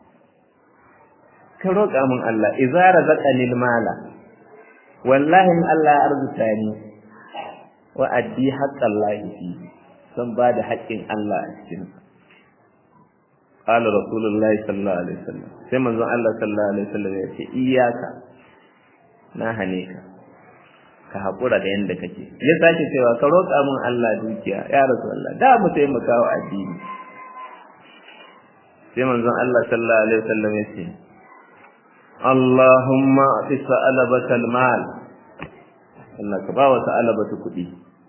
ka roƙa min Allah idza razaqani mala wallahi in Allah ya arzuta ni wa addi haqqallahi fi san ba da haƙƙin Allah a cikin qala rasulullahi sallallahu alaihi wasallam sai manzon Allah sallallahu alaihi wasallam ya ce iyyaka na hane ka ka haƙura da yanda kake ya sake cewa ka roƙa min Allah dukiya ya rasulullah da mu taimaka wa addini sai manzon Allah sallallahu alaihi wasallam ya ce Allahumma ati sa'alabatal mal Allah ka ba wa sa'alabatu kuɗi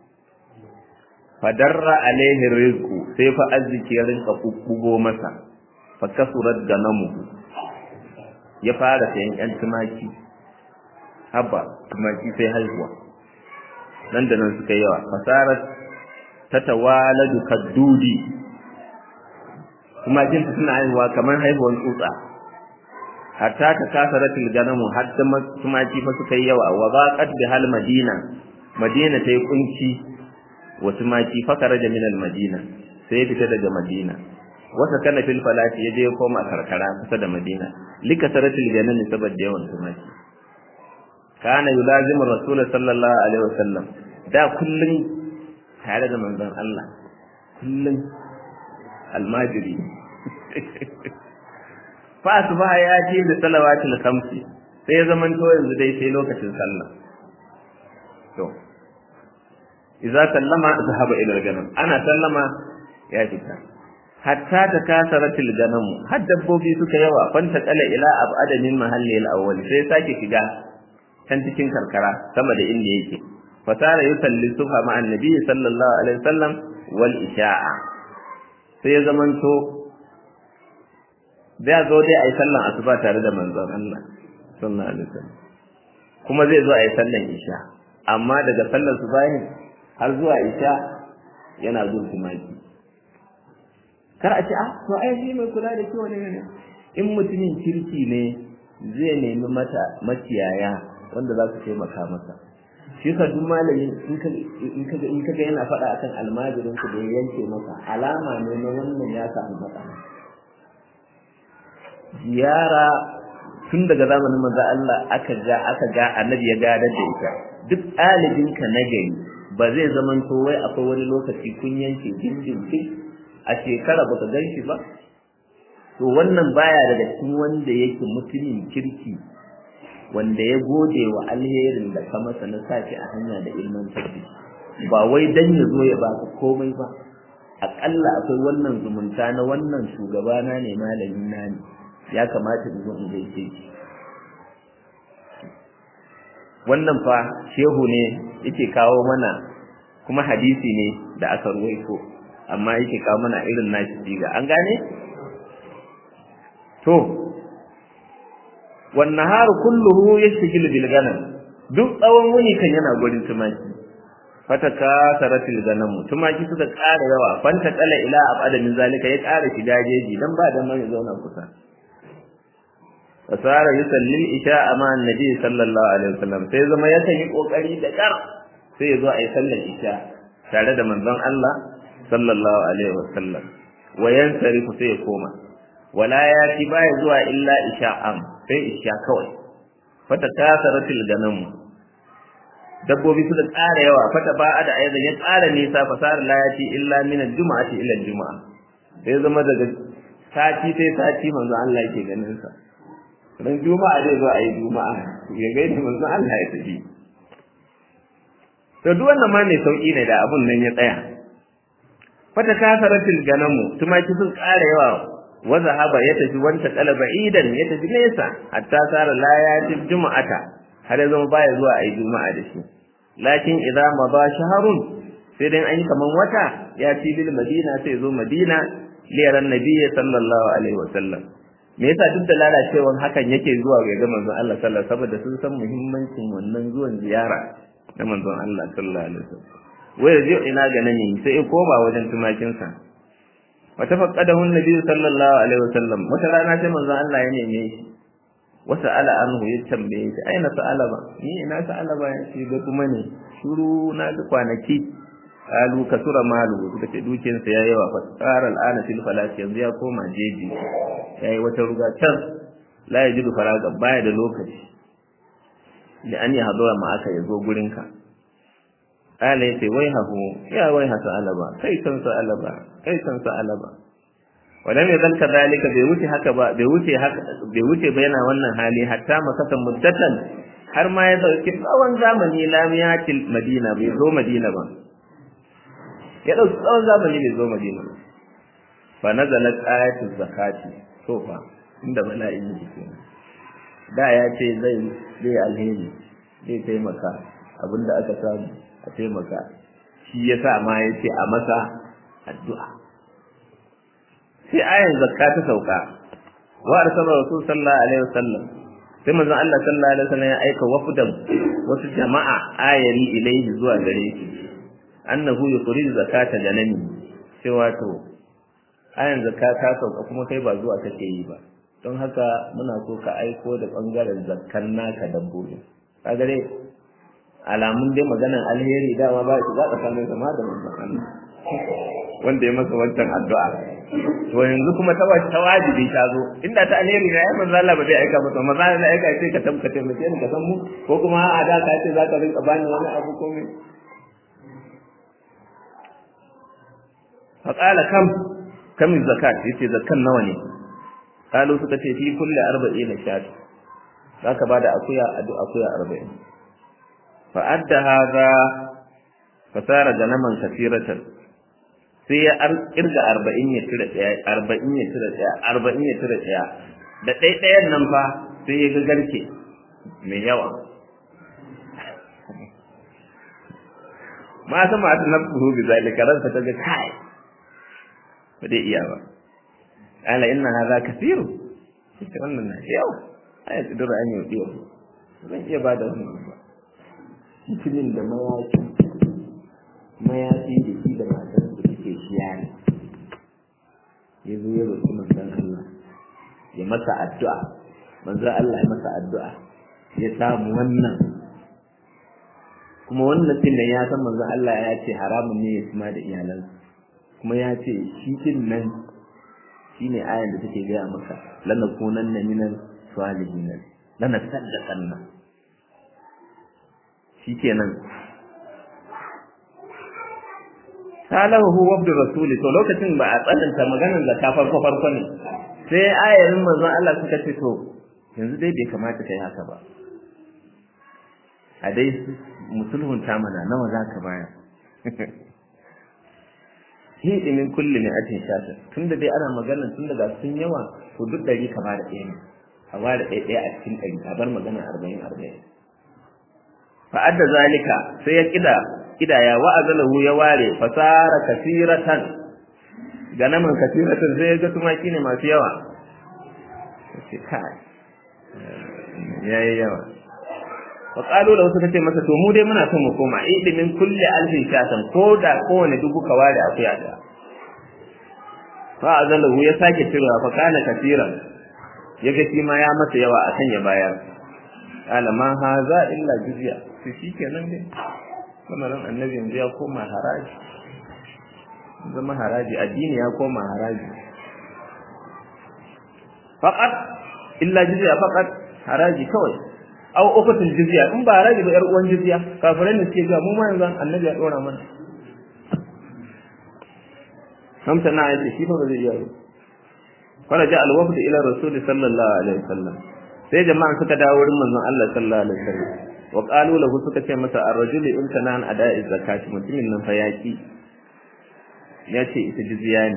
fadarra alaihi rizqu sai fa arziki ya rinka kukkugo masa fa kasurat ganamu ya fara sayan yan tumaki haba tumaki sai haihuwa nan da nan suka yawa fasarat tatawaladu kaddudi tumakin suna haihuwa kamar haihuwan tsutsa hatta ta kasaratil ganamu har da tumaki fa suka yi yawa wa baqat bi hal madina madina tayi kunci wa tumaki fa karaja min al madina sai ya fita daga madina wasa kana fil falati yaje ya koma karkara kusa da Madina likasaratil ganan saboda yawan tumaki kana yulazimu rasul sallallahu alaihi wasallam da kullun tare da manzon Allah kullun almajiri fa asbaha ya ce da salawatul khamsi sai ya zaman to yanzu dai sai lokacin sallah to idza sallama zahaba ila al-ganam ana sallama ya fita hatta ta kasaratil ganam har dabbobi suka yawa fanta kala ila abada min mahalli al-awwal sai sake shiga can cikin karkara sama da inda yake fasara yusalli subha ma annabi sallallahu alaihi wasallam wal isha'a sai ya zamanto zai zo dai ayi sallan asuba tare da manzon Allah sallallahu alaihi wasallam kuma zai zo ayi sallan isha amma daga sallar subahin har zuwa isha yana zuwa tumaki kar a ce ah to ai shi mai kula da kiwo ne ne in mutumin kirki ne zai nemi mata makiyaya wanda za su taimaka masa shi ka duk malamin in ka in ka ga yana faɗa akan almajirin ku da ya yanke masa alama ne na wannan ya samu matsala ziyara tun daga zamanin manzo Allah aka ga aka ga annabi ya gadar da ita duk ɗalibinka na gari ba zai zaman to wai akwai wani lokaci kun yanke dindindin a shekara baka gan shi ba to wannan baya daga cikin wanda yake mutumin kirki wanda ya gode wa alherin da ka masa na sashi a hanya da ilman tabbi ba wai dan ya zo ya baka komai ba aƙalla akwai wannan zumunta na wannan shugabana ne malami na ne ya kamata in zo in gaishe shi wannan fa shehu ne yake kawo mana kuma hadisi ne da aka ruwaito amma yake kawo mana irin nashi siga an gane to wan nahar kulluhu yashghilu bil ganam duk tsawon wuni kan yana gurin tumaki fataka saratil ganam tumaki suka ƙara yawa fanta kala ila abada min zalika ya ƙara shiga jeji dan ba da mai zauna kusa fasara yusalli isha ma annabi sallallahu alaihi wasallam sai zama ya yi kokari da kar sai ya zo a yi sallar isha tare da manzon Allah sallallahu alaihi wasallam wa yansarifu sai ya koma wala ya ci baya zuwa illa isha am sai isha kawai fata kasaratil ganam dabbobi su da ƙara yawa fata ba da ayyukan ya ƙara nisa fasara la ya ci illa min al-jum'ati ila al-jum'a sai zama daga sati sai sati manzon Allah yake ganin sa ran juma'a zai zo a yi juma'a ya gaida manzon Allah ya tafi to duk wannan ma ne sauki ne da abun nan ya tsaya fata kasaratil ganamu tumaki sun ƙara yawa wa zahaba ya tafi wanta qalaba idan ya tafi nesa hatta sara la yatil juma'ata har ya zama baya zuwa a yi juma'a da shi lakin idza mada shahrun sai dai an yi kaman wata ya ci bil madina sai zo madina liyaran nabiyyi sallallahu alaihi wasallam me yasa duk da lalacewan hakan yake zuwa ga ga manzon Allah sallallahu alaihi saboda sun san muhimmancin wannan zuwan ziyara na manzon Allah sallallahu alaihi wasallam wai zai ina ga nan sai ko ba wajen tumakin sa wa tafaqqadahu an-nabi sallallahu alaihi wasallam wata rana sai manzon Allah ya neme shi wa sa'ala anhu ya tambaye shi aina sa'ala ba ni ina sa'ala ba shi ga kuma ne shuru na ga kwanaki kalu kasura malu suka ce dukiyarsa ya yawa fa tsara al'ana fil falati yanzu ya koma jeji yayi wata ruga can la yajidu faraga baya da lokaci da an yi hadura ma aka yazo gurin ka ala yace wai hahu ya wai hasa alaba kai san sa alaba kai san sa alaba walam yadal kadhalika bai wuce haka ba bai wuce haka bai wuce ba yana wannan hali hatta makatan muddatan har ma ya dauki tsawon zamani lamiyatil madina bai zo madina ba ya dauki tsawon zamani bai zo madina ba fa nazalat ayatul zakati to fa inda bala'in yake kenan da ya ce zai zai alheri zai taimaka abinda aka samu a taimaka shi yasa ma ya ce a masa addu'a sai ayan zakka ta sauka wa arsala rasul sallallahu alaihi wasallam sai manzon Allah sallallahu alaihi wasallam ya aika wafdan wasu jama'a ayari ilaihi zuwa gare shi annahu yukhrij zakata janani cewa to ayan zakka ta sauka kuma kai ba zuwa kake yi ba don haka muna so ka aiko da bangaren zakkan naka dabbobi kaga dai alamun dai maganan alheri dama ba shi za ka samu sama da manzon Allah wanda ya masa wancan addu'a to yanzu kuma ta ta wajibi ta zo inda ta alheri ne ai manzo Allah ba zai aika ba manzo Allah aika sai ka tabbata taimake ni ka san mu ko kuma a da ka ce zaka rinka bani wani abu ko me fa qala kam kam zakat yace zakan nawa ne kalu suka ce fi kulli 40 shat zaka bada akuya adu akuya 40 fa adda hadha fasara ganaman kasiratan sai ya kirga arba'in ya tura ɗaya arba'in ya tura ɗaya arba'in ya tura ɗaya da ɗaiɗayan nan fa sai ya ga garke mai yawa ma ta ma ta nafsu bi zalika ransa ta ga kai ba dai iya ba ala inna hadha kathiru ita wannan na yawa ai kudura an yi biyo zan iya ba da wannan ba mutumin da mayaki mayafi da shi da matar da suke shiya ne ya zo ya roƙi manzon Allah ya masa addu'a manzon Allah ya masa addu'a ya samu wannan kuma wannan din nan ya san manzon Allah ya ce haramun ne ya kuma da iyalansa kuma ya ce shi din nan shine ayan da take gaya maka lanakunanna minal salihin lana saddaqanna shikenan salahu hu wabdu rasuli to lokacin ba a tsananta maganar zakka farko farko ne sai ayarin manzon Allah suka ce to yanzu dai bai kamata kai haka ba a dai musulhun ta mana nawa za ka bayar hidi min kulli ne atin shata tunda dai ana magana tun daga sun yawa to duk dari ka bada ɗaya ne a bada ɗaya ɗaya a cikin ɗari a bar magana arba'in arba'in fa adda zalika sai ya kida kidaya wa azalahu ya ware fasara kasiratan ganaman kasiratan sai ya ga tumaki ne masu yawa sai kai yayi yawa wa qalu lahu suka ce masa to mu dai muna son mu koma ilimin kulli alfin shatan ko da kowane dubu ka ware akuya da fa azalahu ya sake cewa fa kana kasiran yaga shi ma ya masa yawa akan ya bayar qala ma haza illa jizya to shikenan dai kamarin annabi yanzu ya koma haraji zama haraji addini ya koma haraji faqat illa jizya faqat haraji kawai aw ukatul jizya in ba haraji ba yar uwan jizya kafirai ne suke ga mu ma yanzu annabi ya dora mana hamsa na yace shi fa ba zai iya ba faraja al-wafd ila rasul sallallahu alaihi wasallam sai jama'an suka dawo wurin manzon Allah sallallahu alaihi wasallam wa qalu lahu suka ce masa ar-rajulu in kana an ada'i zakati mutumin nan fa yaki yace ita jizya ne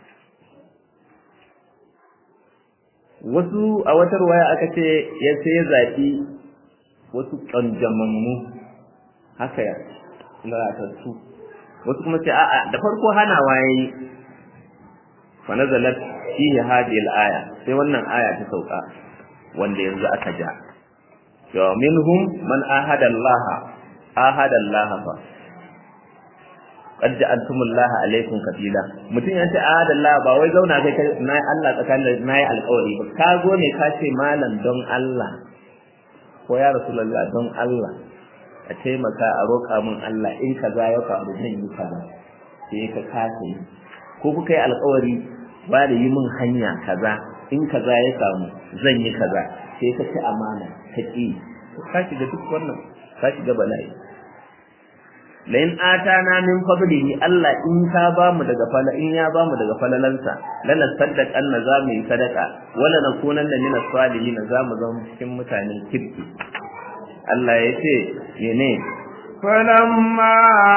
wasu a wata ruwaya aka ce ya sai zaɓi wasu ƙanjamammu haka ya lalatattu wasu kuma ce a'a da farko hana waye fa nazalat fihi hadhihi al-aya sai wannan aya ta sauka wanda yanzu aka ja wa minhum man ahada Allah ahada Allah fa qad ja'altumullaha alaykum kafila mutum ya ce ahada Allah ba wai zauna kai kai na Allah tsakanin nayi alƙawari ba ka zo ne ka ce malam don Allah ko ya rasulullah don Allah a taimaka a roƙa min Allah in kaza ya faru zan yi kaza sai ka kasa yi ko kuka yi alƙawari ba da yi min hanya kaza in kaza ya samu zan yi kaza sai ka ci amana ka ƙi ka shiga duk wannan ka shiga bala'i la in atana min fadlihi Allah in ka ba mu daga fala in ya ba mu daga falalansa lana saddaq anna za mu yi sadaka wala nakunanna min as-salihin za mu zama cikin mutanen kirki Allah ya ce yene فلما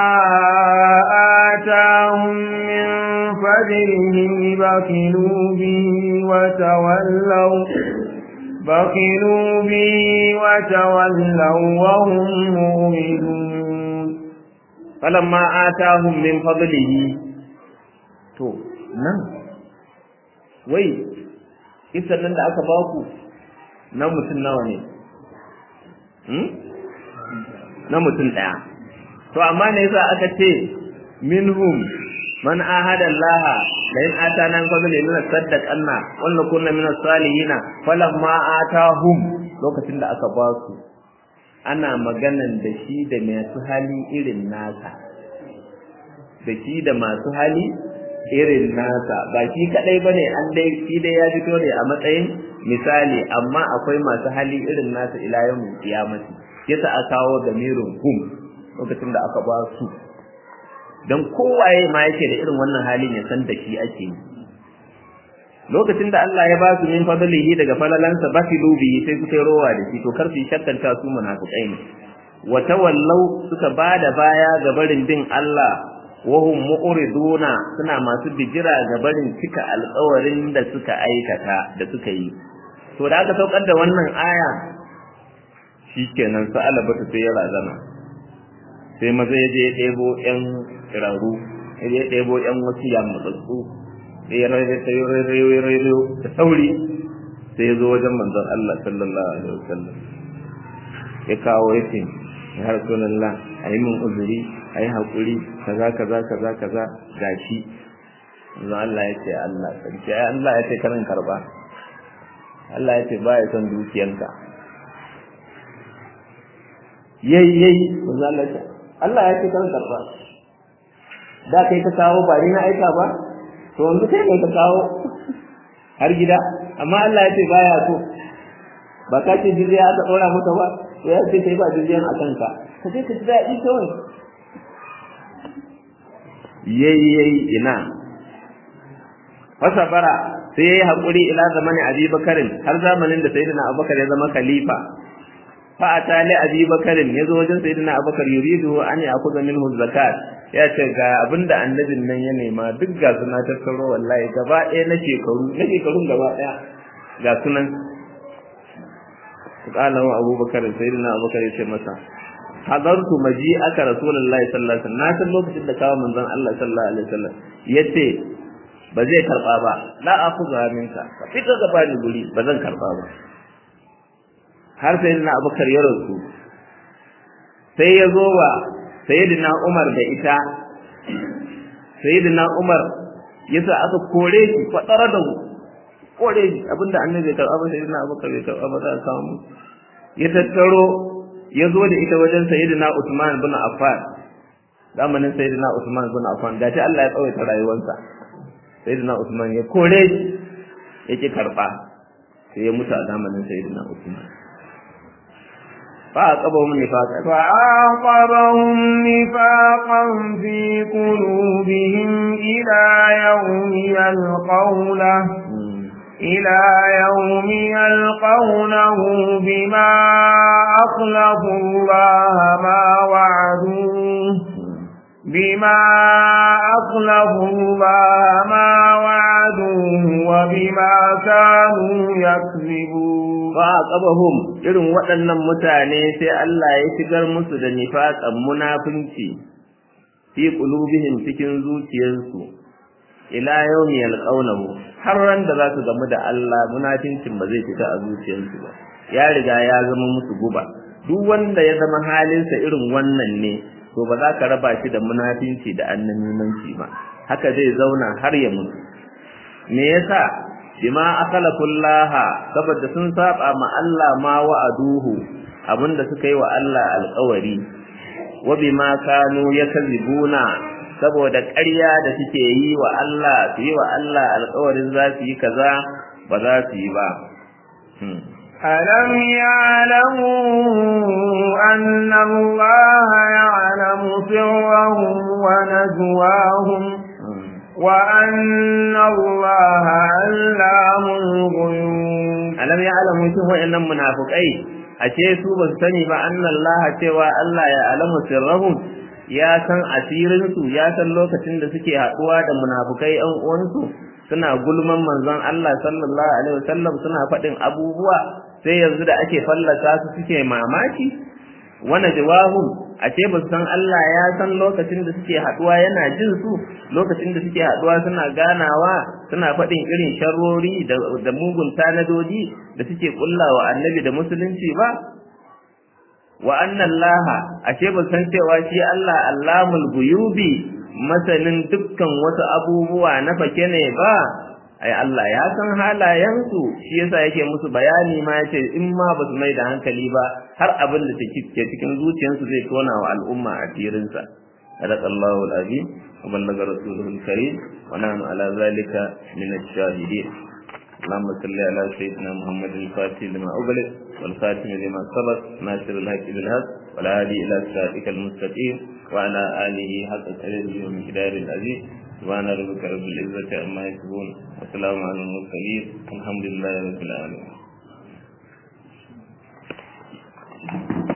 آتاهم من فضله بخلوا به وتولوا بخلوا به وتولوا وهم مؤمنون فلما آتاهم من فضله to nan wai kisan nan da aka ba ku na mutum nawa ne na mutum ɗaya to amma ne yasa aka ce minhum man ahada Allah la in atana min fadli lana saddaq anna walla kunna min as-salihin falamma atahum lokacin da aka ba su ana maganan da shi da masu hali irin nasa da shi da masu hali irin nasa ba shi kadai bane an dai shi dai ya fito ne a matsayin misali amma akwai masu hali irin nasa ila yawmin qiyamati yasa aka kawo damirin hum lokacin da aka ba su dan kowaye ma yake da irin wannan halin ya san da shi ake yi lokacin da Allah ya ba su min fadlihi daga falalansa ba fi lubi sai suka rowa da shi to kar su shakkanta su munafikai ne wa tawallau suka bada baya ga barin bin Allah wa hum mu'riduna suna masu bijira ga barin cika alƙawarin da suka aikata da suka yi to da aka saukar da wannan aya shikenan sa alabata sai ya razana sai maza ya je ya ɗebo ƴan kiraru ya je ya ɗebo ƴan wasu yamutsatsu sai ya rairayo da sauri sai ya zo wajen manzon Allah sallallahu alaihi wasallam ya kawo ya ce ya rasulullah a yi min uzuri a yi haƙuri kaza kaza kaza kaza gashi manzon Allah ya ce Allah sarki ai Allah ya ce karin karba Allah ya ce ba ya son dukiyanka yayi yayi manzon Allah ya ce Allah ya ce karin karba da kai ka kawo ba ni na aika ba to yanzu kai kai ka kawo har gida amma Allah ya ce baya so ba ka ce jirya aka ɗora maka ba to ya ce kai ba jiryan a kanka ka ce ka ji daɗi kawai yayi yayi ina fasa bara sai yayi hakuri ila zamanin Abi Bakarin har zamanin da Sayyidina Abubakar ya zama khalifa fa atali Abi Bakarin yazo wajen Sayyidina Abubakar yuridu an ya'khudha minhu zakat ya ce ga abinda annabin nan ya nema duk ga suna tattaro wallahi gaba ɗaya na shekaru na shekarun gaba ɗaya ga sunan qala wa abubakar sayyidina abubakar ya ce masa hadartu maji aka rasulullahi sallallahu alaihi wasallam na san lokacin da kawo manzon Allah sallallahu alaihi wasallam yace ba zai karba ba la akhudha minka ka fita gaba ni guri ba zan karba ba har sayyidina abubakar ya rasu sai ya zo wa sayyidina Umar da ita sayyidina Umar yasa aka kore shi fadara da kore shi abinda annabi ya karba sayyidina Abubakar bai karba ba za a samu ya tattaro ya zo da ita wajen sayyidina Usman bin Affan zamanin sayyidina Usman bin Affan gashi Allah ya tsawaita rayuwarsa sayyidina Usman ya kore shi yake karba sai ya mutu a zamanin sayyidina Usman فعاقبهم نفاقا فعاقبهم نفاقا في قلوبهم إلى يوم يلقونه إلى يوم يلقونه بما أخلفوا الله ما وعدوه بما أخلفوا الله ما وعدوه وبما كانوا يكذبون fa'aqabahum irin waɗannan mutane sai Allah ya shigar musu da nifaqan munafinci fi qulubihim cikin zuciyarsu ila yawmi yalqawnahu har ran da za su gamu da Allah munafincin ba zai fita a zuciyarsu ba ya riga ya zama musu guba duk wanda ya zama halinsa irin wannan ne to ba za ka raba shi da munafinci da annabimanci ba haka zai zauna har ya mutu me yasa bima akalakullaha saboda sun saba ma Allah ma wa'aduhu abinda suka yi wa Allah alƙawari wa bima kanu yakzibuna saboda ƙarya da suke yi wa Allah su yi wa Allah alƙawarin za su yi kaza ba za su yi ba ألم يعلموا أن الله يعلم سرهم ونجواهم وأن الله علام الغيوب ألم يعلموا شو وإن منافقين ashe su ba su sani ba anna Allah cewa Allah ya alamu sirrahum ya san asirin su ya san lokacin da suke haɗuwa da munafukai ɗan uwansu suna gulman manzon Allah sallallahu alaihi wasallam suna faɗin abubuwa sai yanzu da ake fallasa su suke mamaki wana jawahum a ce ba su san Allah ya san lokacin da suke haduwa yana jin su lokacin da suke haduwa suna ganawa suna faɗin irin sharrori da mugun tanadodi da suke kullawa annabi da musulunci ba wa anna Allah a ce ba san cewa shi Allah allamul guyubi masanin dukkan wasu abubuwa na fake ne ba ai Allah ya san halayensu shi yasa yake musu bayani ma yace in ma ba su mai da hankali ba har abin da take cikin zuciyarsu zai tona wa al'umma a firinsa صدق الله العظيم وبلغ رسوله الكريم ونحن على ذلك من الشاهدين اللهم صل على سيدنا محمد الفاتح لما أغلق والخاتم لما سبق ناصر الحق بالحق والهادي إلى صراطك المستقيم وعلى آله حق قدره ومقدار العزيز سبحان ربك رب العزة عما يصفون وسلام على المرسلين الحمد لله رب العالمين